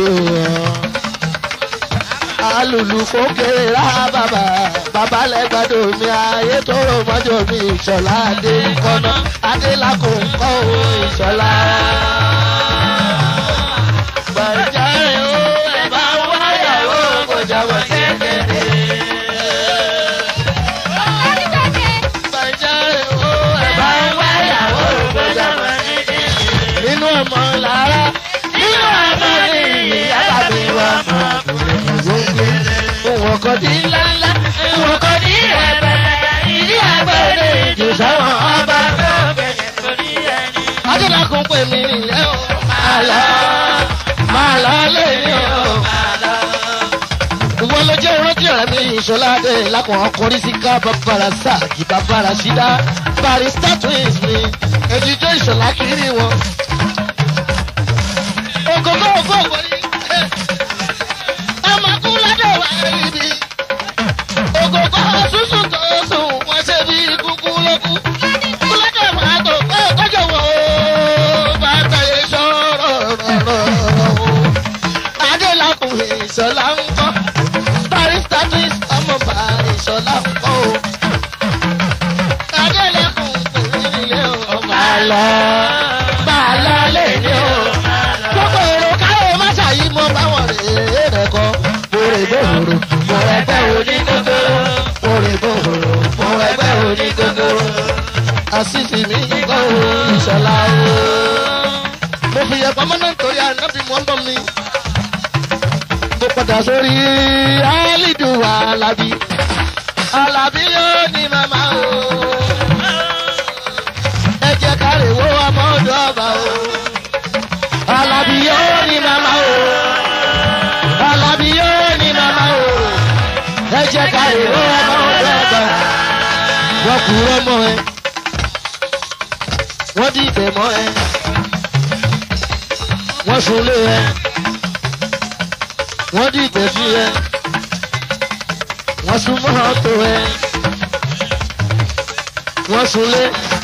alùlù fòkè rà bàbá bàbá lẹ́gbàdo mi ayé tó rò mọ́jọ́ mi ìṣọ̀lá adé kọ́nà adé làkò ń kọ́ ò ìṣọ̀lá. Bàjáre ó ẹ̀ bá wáyàwó kò jábọ̀ kékeré. Bàjáre ó ẹ̀ bá wáyàwó kò jábọ̀ kékeré. Nínú ọmọ lára nínú ọmọ ní ìyá tàbí wà mọ́ gbogbo. Òun ọkọ̀ ní ńláńlá, òun ọkọ̀ ní ẹ̀bẹ̀rẹ̀, ìdí àgbẹ̀rẹ̀ ìjò sáwọn ọba. Adúlákùn pè mí nìyẹn o. Máa lọ, máa lọ lẹ́yìn o. Ìwọ ló jẹ́ rántí ọ̀rẹ́ mi ìṣọ́ládé lákùn ọkùnrin sí ká bàbára sáàkì bàbára sídá. Barista twins mi, èdìjọ́ ìṣọ̀lá kiri wọn. Ògógó ògógó yìí. Ọmọ kú lọ́dọ̀ wá ríbi. Ògógó sísun tó sùn, wọ́n ṣe bí kúkú lókù. Kú lọ́dọ̀ wá tó pé kọjọ wò ó. Bàtà yẹn sọ̀rọ̀ rọ̀rọ̀ o. Adélakùn ìṣọ̀lá ń kọ́. Barista twins ọmọ bá ìṣọ̀lá ń kọ́ o. Adélakùn kò ní ilé o. Máa lọ, máa lọ lé ní o gbogbo èrò káyọ̀ má ṣàyí mọ báwọn rèé rẹ̀ kọ́. Mòrè bòrò, mo ẹgbẹ́ òní gógóró. Mòrè bòrò, mo ẹgbẹ́ òní gógóró. Àṣìṣì mi kọ́ o, ìṣọ̀lá o. Mo fi yẹ pamọ́ náà nítorí ànábì mọ́ ń bọ̀ mi. Mo padà sórí Alidu Alabi. Alabi yóò ní màmá o. Ẹ jẹ́ ká lè wo ọmọ ọdọ ọba o. Alábí yóò ní màmá o. Alábí yóò ní màmá o. Ẹ jẹ́ ká èrò ọmọ ọ̀dọ́ ọ̀gbà. Wọ́n kú ọmọ ẹ. Wọ́n dìtẹ̀ mọ́ ẹ. Wọ́n sunlé ẹ. Wọ́n dìtẹ̀ sí ẹ. Wọ́n sun mọ́tò ẹ. Wọ́n sunlé.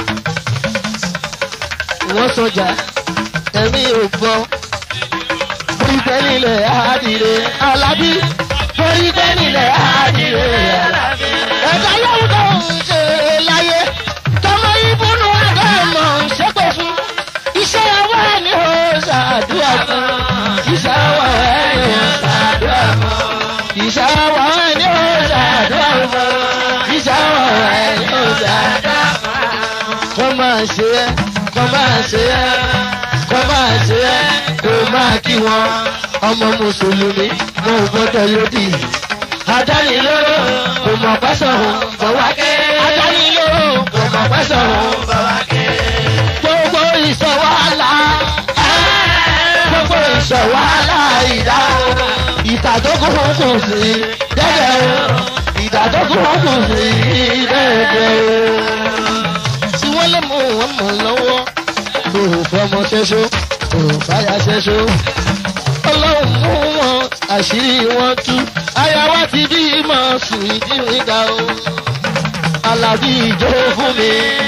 Wọ́n sọjà ẹ̀mí ò gbọ́. Borí pẹ́ nílẹ̀ àádìrè Alábí. Borí pẹ́ nílẹ̀ àádìrè Alábí. Ẹ̀ka yóò tó ń ṣe láyé. Tọmọ ìbúnú àdámọ̀ ń ṣépè fún. Iṣẹ́ ọwọ́ ẹ̀ ni ó ṣàdúrà fún. Iṣẹ́ ọwọ́ ẹ̀ ni ó ṣàdúrà fún. Iṣẹ́ ọwọ́ ẹ̀ ni ó ṣàdúrà fún. Iṣẹ́ ọwọ́ ẹ̀ ni ó ṣàdúrà fún. Kọ́ máa ṣe é, kọ́ máa ṣe é kọ́ máa ṣe ẹ́ kó máa kí wọn. ọmọ mùsùlùmí wọn ò gbọ́dọ̀ lòdì. adánilóró kò mọ̀ pẹ́sàn-án bọ̀ wá ké. adánilóró kò mọ̀ pẹ́sàn-án bọ̀ wá ké. gbogbo ìṣọ̀wálà gbogbo ìṣọ̀wálà ìdá ìtàdógún kù sí dẹ́dẹ̀ o ìtàdógún kù sí dẹ́dẹ̀ o. tí wọ́n lè mú wọn mọ̀ lọ́wọ́ òun fọmọ ṣẹṣọ òun fàyà ṣẹṣọ. ọlọ́run mú wọn àṣírí wọn tú ayáwá ti bí mọ̀ sùn ìdíwìn ga o. alábí ìjọ fún mi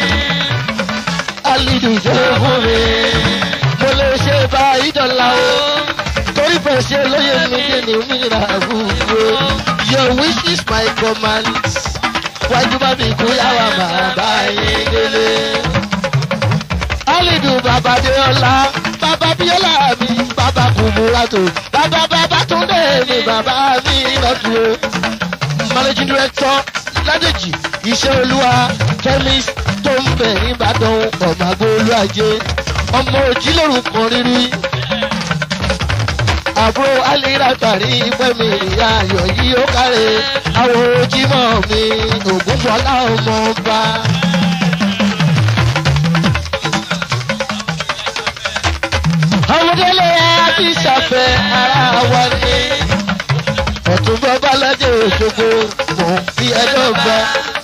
alidu ìjọ fún mi mo lè ṣe bá ìdọ̀la o torí bẹ́ẹ̀ ṣe lóye mi dé ní òmìnira àbúrò your wish is my command wájú bá mi kú yàrá bàbá yín délé. Alidu bàbá Déọlá, bàbá Bíọ́lá mi, bàbá Kùmúrátò, bàbá bàbá Túndé mi, bàbá mi lọ́dún o. Managing director Ládèjì, iṣẹ́ olúwa, chemist tó ń bẹ̀ nìbàdàn ọ̀màgbó olúwàjẹ, ọmọ òjìlórúkọ rírí. Àbúrò Alira tàrí Fẹ́mi ìyá ayọ̀ yìí ó kárẹ̀, àwọn ojímọ̀ mi, Ògúnfọlá ọmọ ọba. ọmọdélé àti ìṣàfẹ́ ara wa ni. ọ̀tún bàbá lọ́jọ́ òṣogbo mò ń fi ẹjọ́ gbà.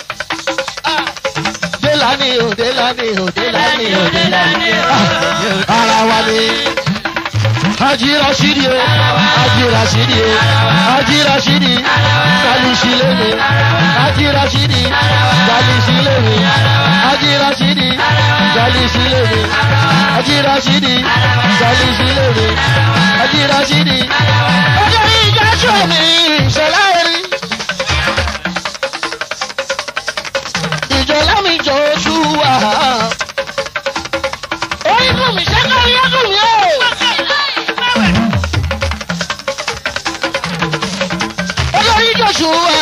délání o délání o délání o délání o ara wa ni. Haji Rashidi o, Haji Rashidi o, Haji Rashidi, Salisi lemi, Haji Rashidi, Salisi lemi, Haji Rashidi, Salisi lemi, Haji Rashidi, Salisi lemi, Haji Rashidi. Ọjọ́ ìjà sọ mi ìṣọ̀lá rí. Ìjọ̀lá mi jọ oṣù wà. Oyin fún mi ṣẹ́kọ̀ yẹ́ fún mi o. olórí joshua.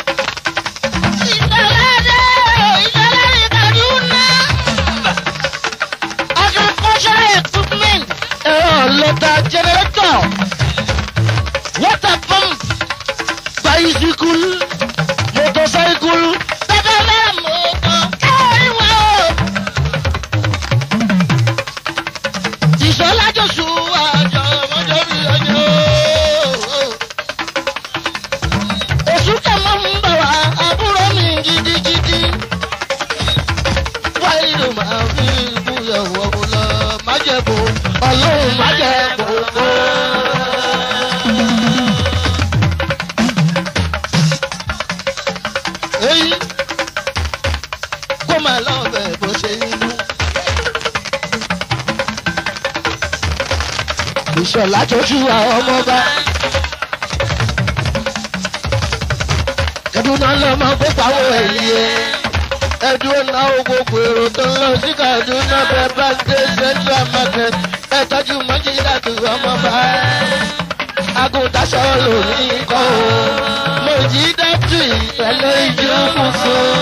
agricultural equipment. ẹ̀rọ lọ́tà generator water pump bicycle motorcycle. bẹ́ẹ̀ bẹ́ẹ̀ mọ́tò kẹ́rin wọ́n o. ìṣọ́lá joshua jọmọjọ bí ọjọ́ oṣù kẹmọ ń bọ̀ wá àbúrò mi gidigidi. wáyé ló máa fi ìbúyọ̀wọ̀ lọ májẹ̀bù ọlọ́run májẹ̀bù kó. èyí kó máa lọ bẹ̀ bó ṣe ń lú. ìṣọ̀lá tó ṣú àwọn ọmọ bá. kaduna lọ máa kó pawó ẹ̀yìn ẹ̀. ẹ̀dùn náà gbogbo èrò tó ń lọ sí kaduna bẹ́ẹ̀ bá dé central market ẹ̀ tọ́jú mọ́jì dàtú ọmọ bá. agùntàṣọ lòní kọ́ o mọ̀jì dàtú ìyẹlẹ ìjọ funfun.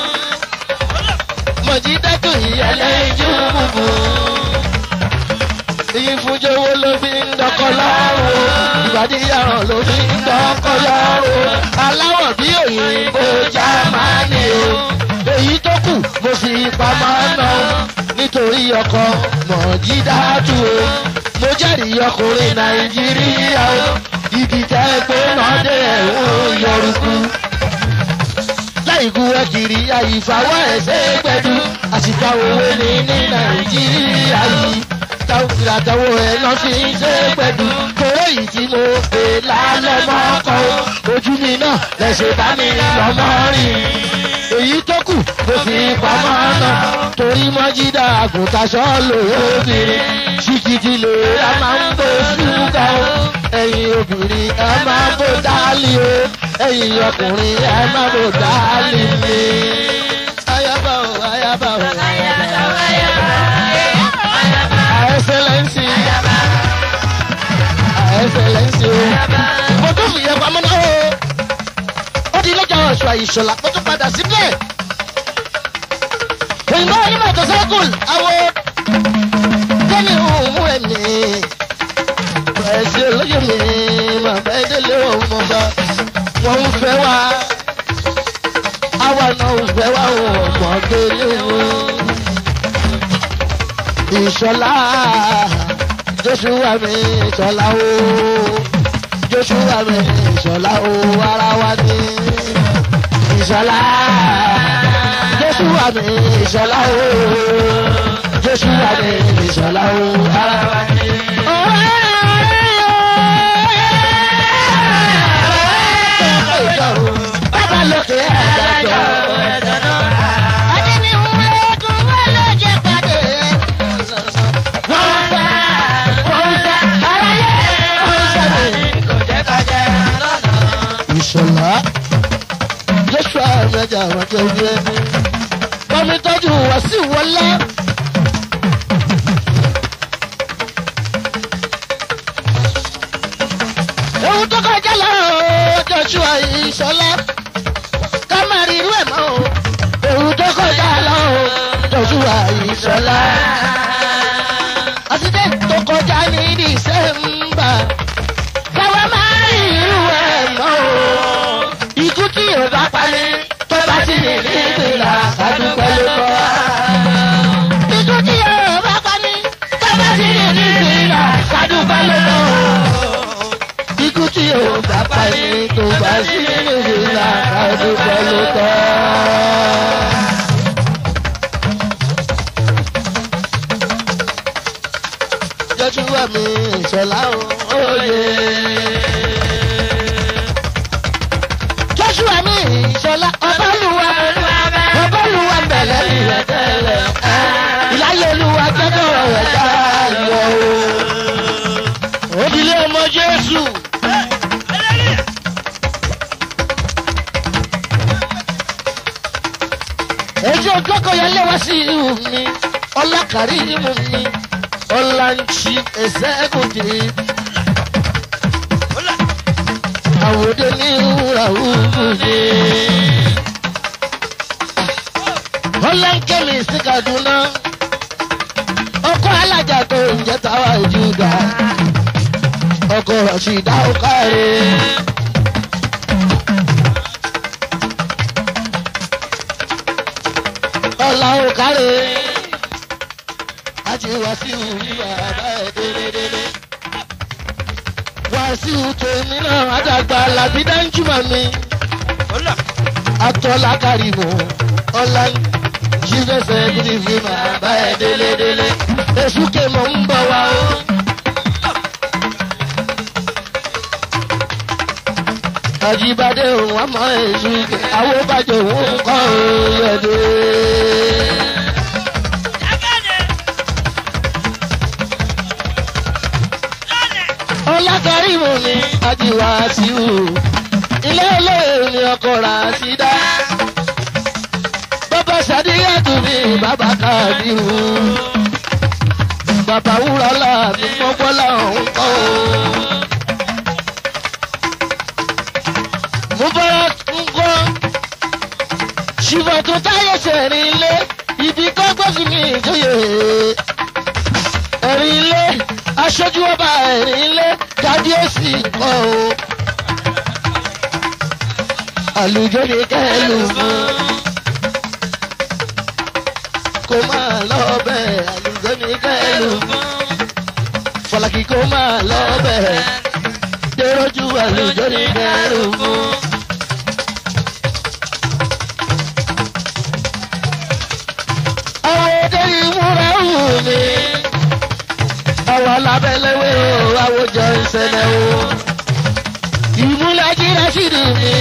mọ̀jì dàtú ìyẹlẹ ìjọ funfun. Ìyí fúnjẹ́wó ló fi ń dọ́kọ́ lọ́rùn. Ìbàdí yàrá ló fi ń dọ́kọ́ lọ́rùn. Aláwọ̀ bí òyìnbó Jámánì o. Èyí tó kù mo fi pamọ́ ná. Nítorí ọkọ Mọ̀jídátù o. Mo jẹ́rìí ọkùnrin Nàìjíríà o. Ibi tẹ́ pé náà dé ẹ̀hún yọrùkú. Láìkú ẹ kiri àyífáwọ́ ẹ̀sẹ̀ gbẹ̀dú. Àsìkò òwe ni ní Nàìjíríà yìí ìràtàwọ̀ ẹ̀ lọ sí ṣe pẹ̀lú kóró yìí tí mo pè lálẹ́ mọ́kọ́ ojú mi náà lẹ́sẹ̀ bá mi lọ́mọ rìn. èyí tó kù mo fi pamọ́ náà torí mọ́jídà àgùntàṣọ́ lòóbìnrin ṣìkìtì lè a máa ń bó ṣúgà o ẹ̀yin obìnrin ẹ máa bó dálì o ẹ̀yin ọkùnrin ẹ máa bó dálì mi. ayaba o ayaba o ayaba o excellency. excellency o. mo tún fi yẹ pamọ́ náà o. ó di lọ́jọ́ ọ̀ṣọ́ àyíṣọ́lá mo tún padà síbẹ̀. òyìnbó onímọ̀ ìtọ́sẹ́kùn àwọ̀ tẹ́lẹ̀ òun ẹ̀mí. ẹ̀sìn olóyè mi bàbá ẹ̀dẹ́lẹ̀ ọmọ bá wọ́n ń fẹ́ wá. àwa náà ń fẹ́ wá ọmọ gbélé wọn ìṣọlá joshua mi ìṣọlá o joshua mi ìṣọlá o ara wa ni ìṣọlá joshua mi ìṣọlá o joshua mi ìṣọlá o ara wa ni. Bàbá lókè àgbàdo. ìṣọ̀lá joshua mẹ́jà àwọn tó yẹ bọ́mi tọ́jú wá sí wọlé. ohun tó kọjá lọ joshua ìṣọ̀lá ká má rí irú ẹ̀ mọ́ o ohun tó kọjá lọ joshua ìṣọ̀lá. accident tó kọjá ní december káwa máa rí irú ẹ̀ mọ́ o. Ikú tí ò bá parí tó bá sì ní ní ìgbìlà kádúpẹ́ ló kọ́. Ikú tí ò bá parí tó bá sì ní ní ìgbìlà kádúpẹ́ ló kọ́. Ikú tí ò bá parí tó bá sì ní ní ìgbìlà kádúpẹ́ ló kọ́. Joshua mi ìṣọ̀lá òye. joshua mi ìṣọ̀lá ọbálùwà ọbálùwà bẹ̀lẹ̀ ìrẹ̀ tẹ́lẹ̀ ìláyé olúwa jẹ́jọ́ rẹ̀ dáyọ̀ o. òdìlé ọmọ jésù. èyí òjòkó yẹn lé wá sí ìhù mi ọlákàrí ìhù mi ọláńtì ẹsẹ̀ ẹ̀kọ́dé. àwòdé ní ìhùrà òkúdé. ọláńkẹ́mi sí kaduna ọkọ alájà tó ń jẹ táwa ìjúgà ọkọ rọ̀ṣìdá ọkàrẹ. ọ̀la ọkàrẹ láti wàásù yíyá bàbá ẹ̀ délédélé. wàásù tèmi náà àdàgbà làbí dáńjúmọ̀ mi atọ́lá kárìmù ọ̀la jífẹsẹ̀ gidi fi bàbá ẹ̀ délédélé. èṣù kèmọ̀ ń bọ̀ wá o. àjíbádé òun àmọ́ èṣù àwọn bàjẹ́ òun kọ́ òun yẹ̀dẹ̀. ọlákàrímù ni ajíwá sí u ilé olóyè ni ọkọ rà sí dá bàbá sàdíyàtú mi bàbá kàdírù bàbá wúrọ̀lá mi mọ́gbọ́lá òun kọ́ o. mo bọ́ra ń kọ́ ṣùgbọ́n tó táyé sẹ̀rin ilé ibi kọ́gbọ́n fi mi ìjòyè ẹ̀rin ilé aṣojú ọba ẹ̀rin ilé kábíyèsí kọ́ o. àlùjọ ni kẹ́lù fún kó máa lọ bẹ́ẹ̀ àlùjọ ni kẹ́lù fún fọlákì kó máa lọ bẹ́ẹ̀ dèròjú àlùjọ ni kẹ́lù fún. àwọn òde ìmúra wù mí àwọn alábẹ́lẹ́wé o àwòjọ ìṣẹ̀lẹ̀ o ìmúlẹ̀jì rẹ́sìdì mi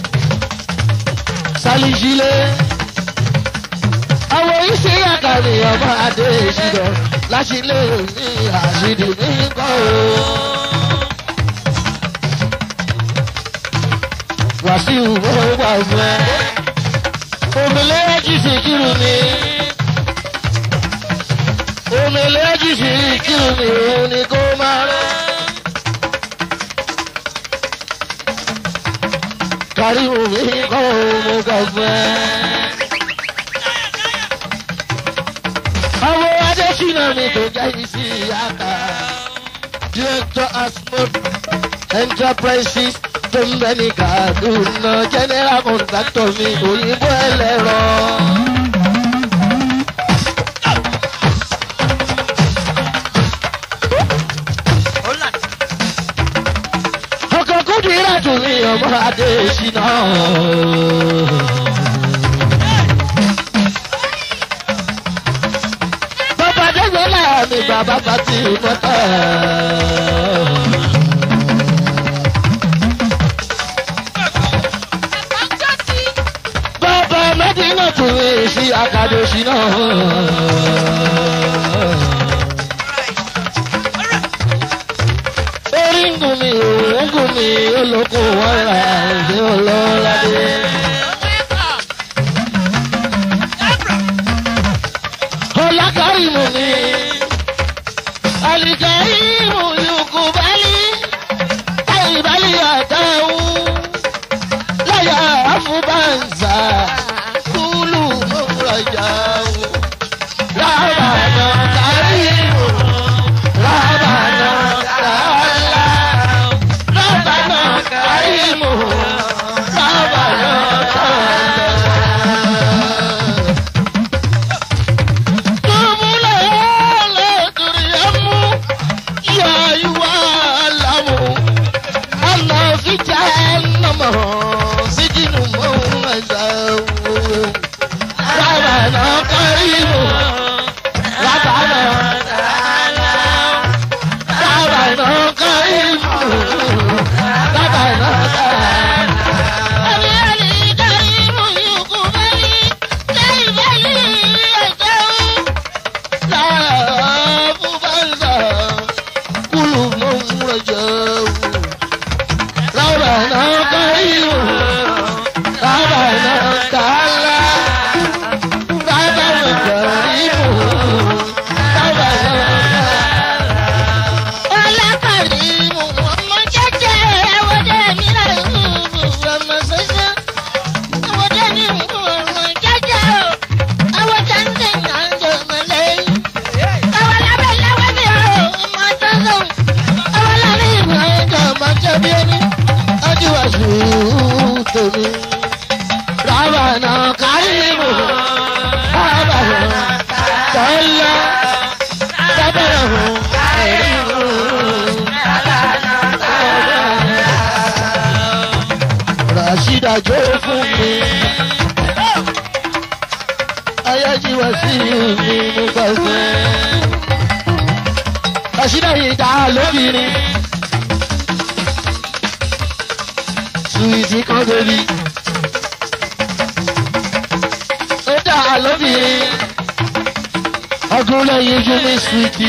sálíṣílẹ̀ àwọn iṣẹ́ àkàrí ọmọ adé ìṣìdọ̀ láṣìlẹ̀ ní àṣìdì mi kọ́ o. wàṣíù ó wà fún ẹ òmìnira jì sí kírun mi òmìnira jì sí kírun mi òun ni kó máa rẹ. kárí omi kọ́ mo gbà fún ẹ. àwọn adésínà mi tó jẹ́ isi àkà director asmod enterprises tó ń bẹ ní kaduna general contractor mi òyìnbó ẹlẹ́rọ. ọkọ̀ kúndìrà tún ní ọmọ adésínà. bàbá dẹ́gbẹ́ láàmì bàbá pàtì mọ́tà. bàbá mẹ́dínà tún ní sí akadésínà. orí ń gùn mí òun ń gùn mí olóko wọn ra ẹ̀jẹ̀ ọlọ́ládé. ọlákàrímù ni alìkàrímù yòókù bálí àìbálí àtàwọn láyà àfúbàǹsà kúlù mọ́kúrọ̀jà rábànà kàrímù rábànà kàlá rábànà kàrímù rábànà kàlá. jó fún mi. ayájíwá sí mi mo gbàgbé. àṣìdá yìí dá lóbìnrin. suwìtì kan bèbí. ó dá lóbìnrin. ọdún lẹ́yìn ojú mi suwìtì.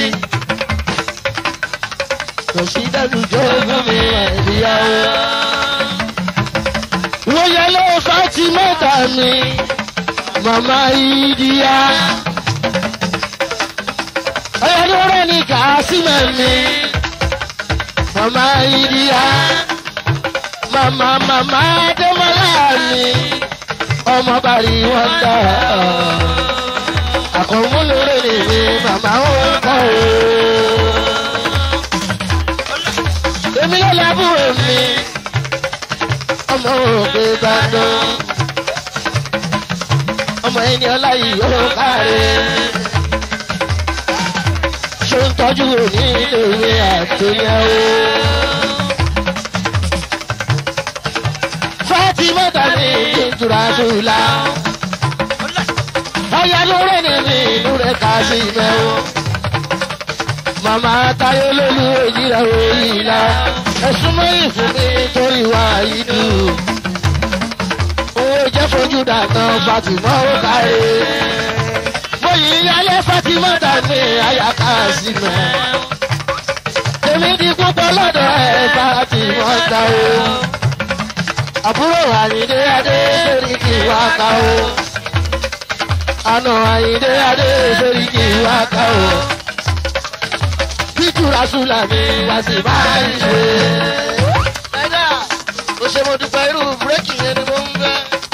kò sí dájú jó fún mi ìyàwó. wọ́n yẹ ló Fátímọ́tà mi màmá ìdíyà. ọ̀yọ́dúnrún ní kàásìmọ̀ mi màmá ìdíyà. màmá màmá dẹ́mọ́lá mi ọmọ bàrí wọn dá. àkọ́múlòrè ni mi màmá wọn kọ́ o. èmi ló lábúrò mi ọmọ òkè ìbàdàn ọmọ ẹni ọlá yìí ó káre ṣó ń tọ́jú òní ìléwé àtúnyẹ̀wò. Fátímọ́tà ní ìtura dùlá ọ̀yà lórí ni mi ìlú rẹ̀ ká sí mẹ́wọ́. Màmá Táyé lólu òyìnbó òyìnbó ẹ̀sùn mẹ́rin fún mi torí wá yìí dùn owó jẹ́ fojú dànù fatima ó káre. mo yìí yálé fatima dàní àyàká sí mẹ́. èmi di púpọ̀ lọ́dọ̀ ẹ̀ fatima ta o. àbúrò àyíndé adé sórí kì í wá ká o. àna àyíndé adé sórí kì í wá ká o. bíjúra sùlà mi wá sí máa ń ṣe. ẹ̀dá ó ṣe mo dúpẹ́ irú búrẹ́kì yẹn ni mo ń fẹ́.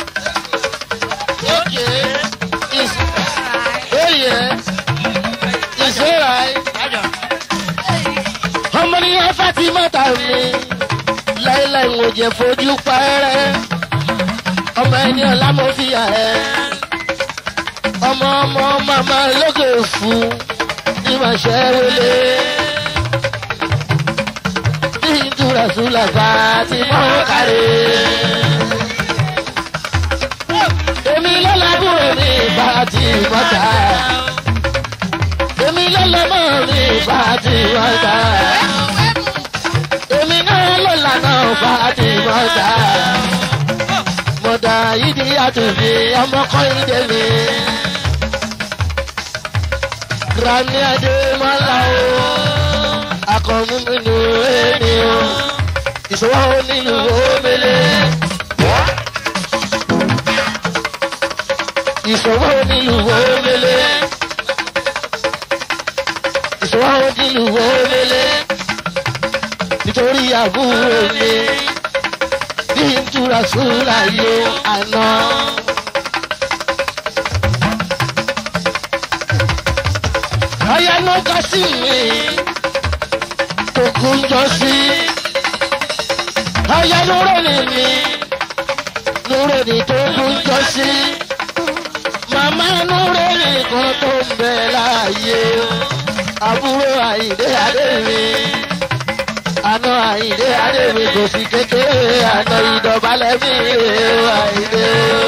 Okay. It's, oh yeah. It's alright. Ọmọ ní ẹ Fátímọ́tà mi. Láíláí mo jẹ fojú pẹ́rẹ́. Ọmọ ẹni ọ̀la mo fi yà ẹ́. Ọmọ ọmọ màmá lókè fún ní màá ṣẹ́ wọlé. Bí ìtura sùlà Fátímọ́ kárẹ̀ èmi lọ́lábùrò ní ìbá ti mọ́ta. èmi lọ́lọ́mọ́ ní ìbá ti mọ́ta. èmi náà lọ́lànà ìbá ti mọ́ta. mọ̀dà yìí àtúnfi ọmọkùnrin mi. Granny Adémọ́lá o, akọ̀mú mi nù ẹni o, ìṣòwò nínú omele. ìṣòwò nílùú omele ìṣòwò nílùú omele nítorí àbúrò mi bí n túra súra yó àná. ọ̀yá ló kọ́ sí mi tó kún jọ sí ọ̀yá ló rẹ̀ ní mi lórí ní tó kún jọ sí màmá núré nìkan tó ń bẹ láàyè àbúrò àyìndé adémi àná àyìndé adémi kò sí kékeré àná ìdọ̀bálẹ̀ mi àyìndé.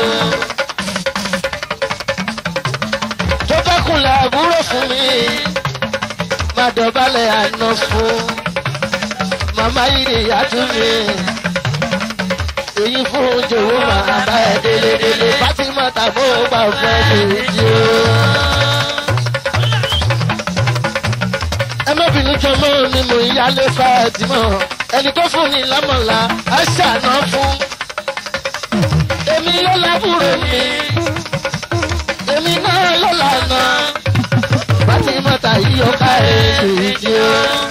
tó bá kúnlẹ̀ àbúrò fún mi má dọ̀bálẹ̀ àná fún màmá yìí nìyá tún mi èyí fún jòwó màá bá ẹ délé délé Fatima tàbó gbà fẹ́ lèjì o. ẹ má bínú jọmọ ni mò ń yálé Fatima ẹni tó fún ni lámọ̀lá á ṣàná fún. èmi ló lábúrò mi èmi náà ló lànà Fatima tàyí ọkà ẹ̀ lèjì o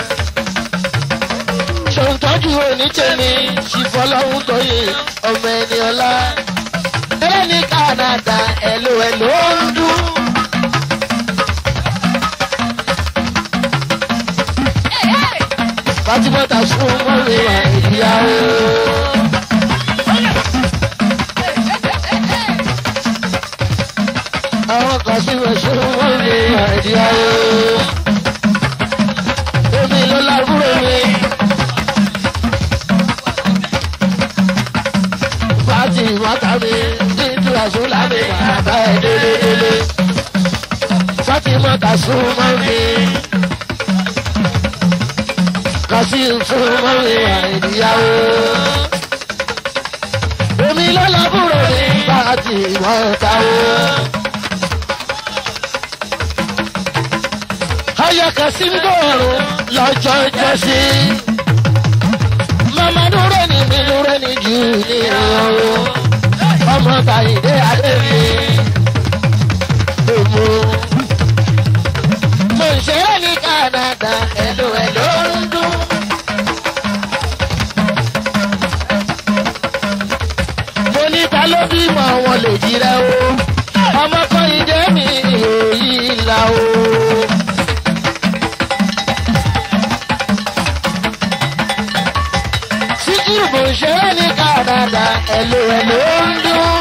ṣòǹtọ́jú onítẹ̀mí ṣìfọlọ́hún tóyè ọmọ ẹni ọlá. Eré ní Kánádà ẹ̀lò ẹ̀lò ń dún. Fátímọ́tà fún mọ́rin wà ìyàwó. Àwọn kan sí wẹ̀ fún mọ́rin wà ìyàwó. Omi ló lábúrò mi. Fáti bá ẹ délédélé fatima kasun máa ń fi kasim fún máa ń fi àìdíyàwó èmi lọ́lọ́bùrò ní pàtì ìmọ̀ọ́tàwó. ayọ̀ kasim dọ̀rùn lọ́jọ́ jọ́sí mama dúró ní mi dúró ní jù ní ọ̀rọ̀ ọmọ kàyídé adé mi. Èmo mo ń ṣeré ní Canada ẹ̀lò ẹ̀lò ń dún. Mo ní ta ló bímọ wọn lè jíra o. Ọmọ kọ́yìndé mi ò yí la o. Síkírù mo ń ṣeré ní Canada ẹ̀lò ẹ̀lò ń dún.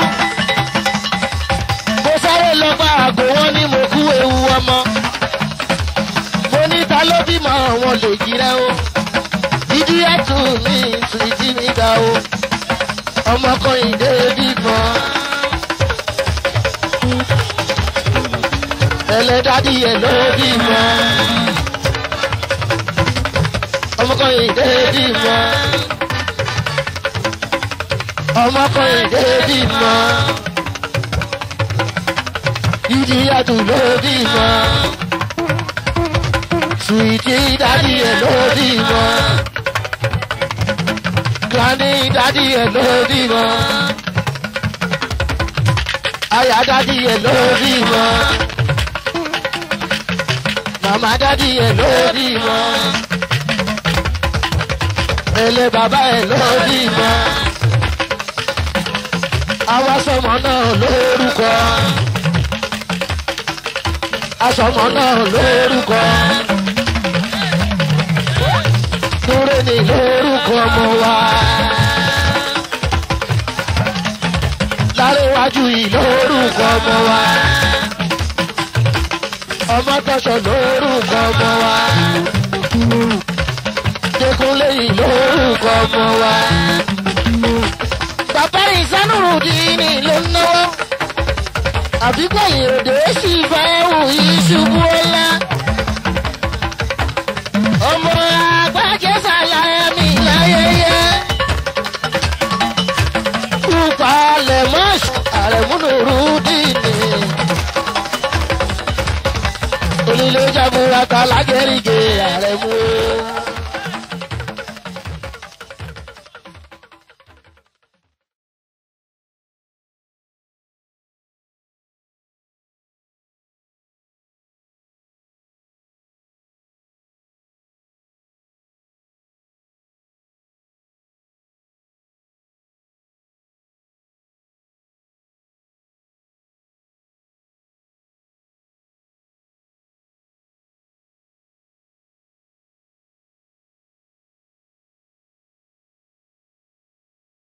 Mo sáré lọ bá àgbo wọn ní mo kú ewu ọmọ mo ní ta ló bímọ wọn lè jíra o ìdí ẹtù mi sùìtì mi ga o ọmọkùnrin dé bímọ. ẹlẹ́dàdí ẹ̀ ló bímọ. ọmọkùnrin dé bímọ. ọmọkùnrin dé bímọ. ìdí ẹtù ló bímọ sweetie daddy ẹ lórí mọ granny daddy ẹ lórí mọ aya daddy ẹ lórí mọ mama daddy ẹ lórí mọ ele baba ẹ lórí mọ àwa sọmọ náà lórúkọ asọmọ náà lórúkọ dúró ní lórúkọ ọmọ wa. Láréwájú yìí lórúkọ ọmọ wa. Ọmọ tọ́sọ̀ lórúkọ ọmọ wa. Dékúnlé yìí lórúkọ ọmọ wa. Bàbá ìsánúrùdíìnì ló ń náwó. Àbíkọ́ ìròdè sì fẹ́ wù yí ṣubú ọlá ọmọ agbájẹsà láyé mi láyẹyẹ. Kúpa lẹ̀mọ́ àrẹ̀múnúrú dìní. Onílé jábúra ta lágẹ̀rìgẹ̀ àrẹ̀mú.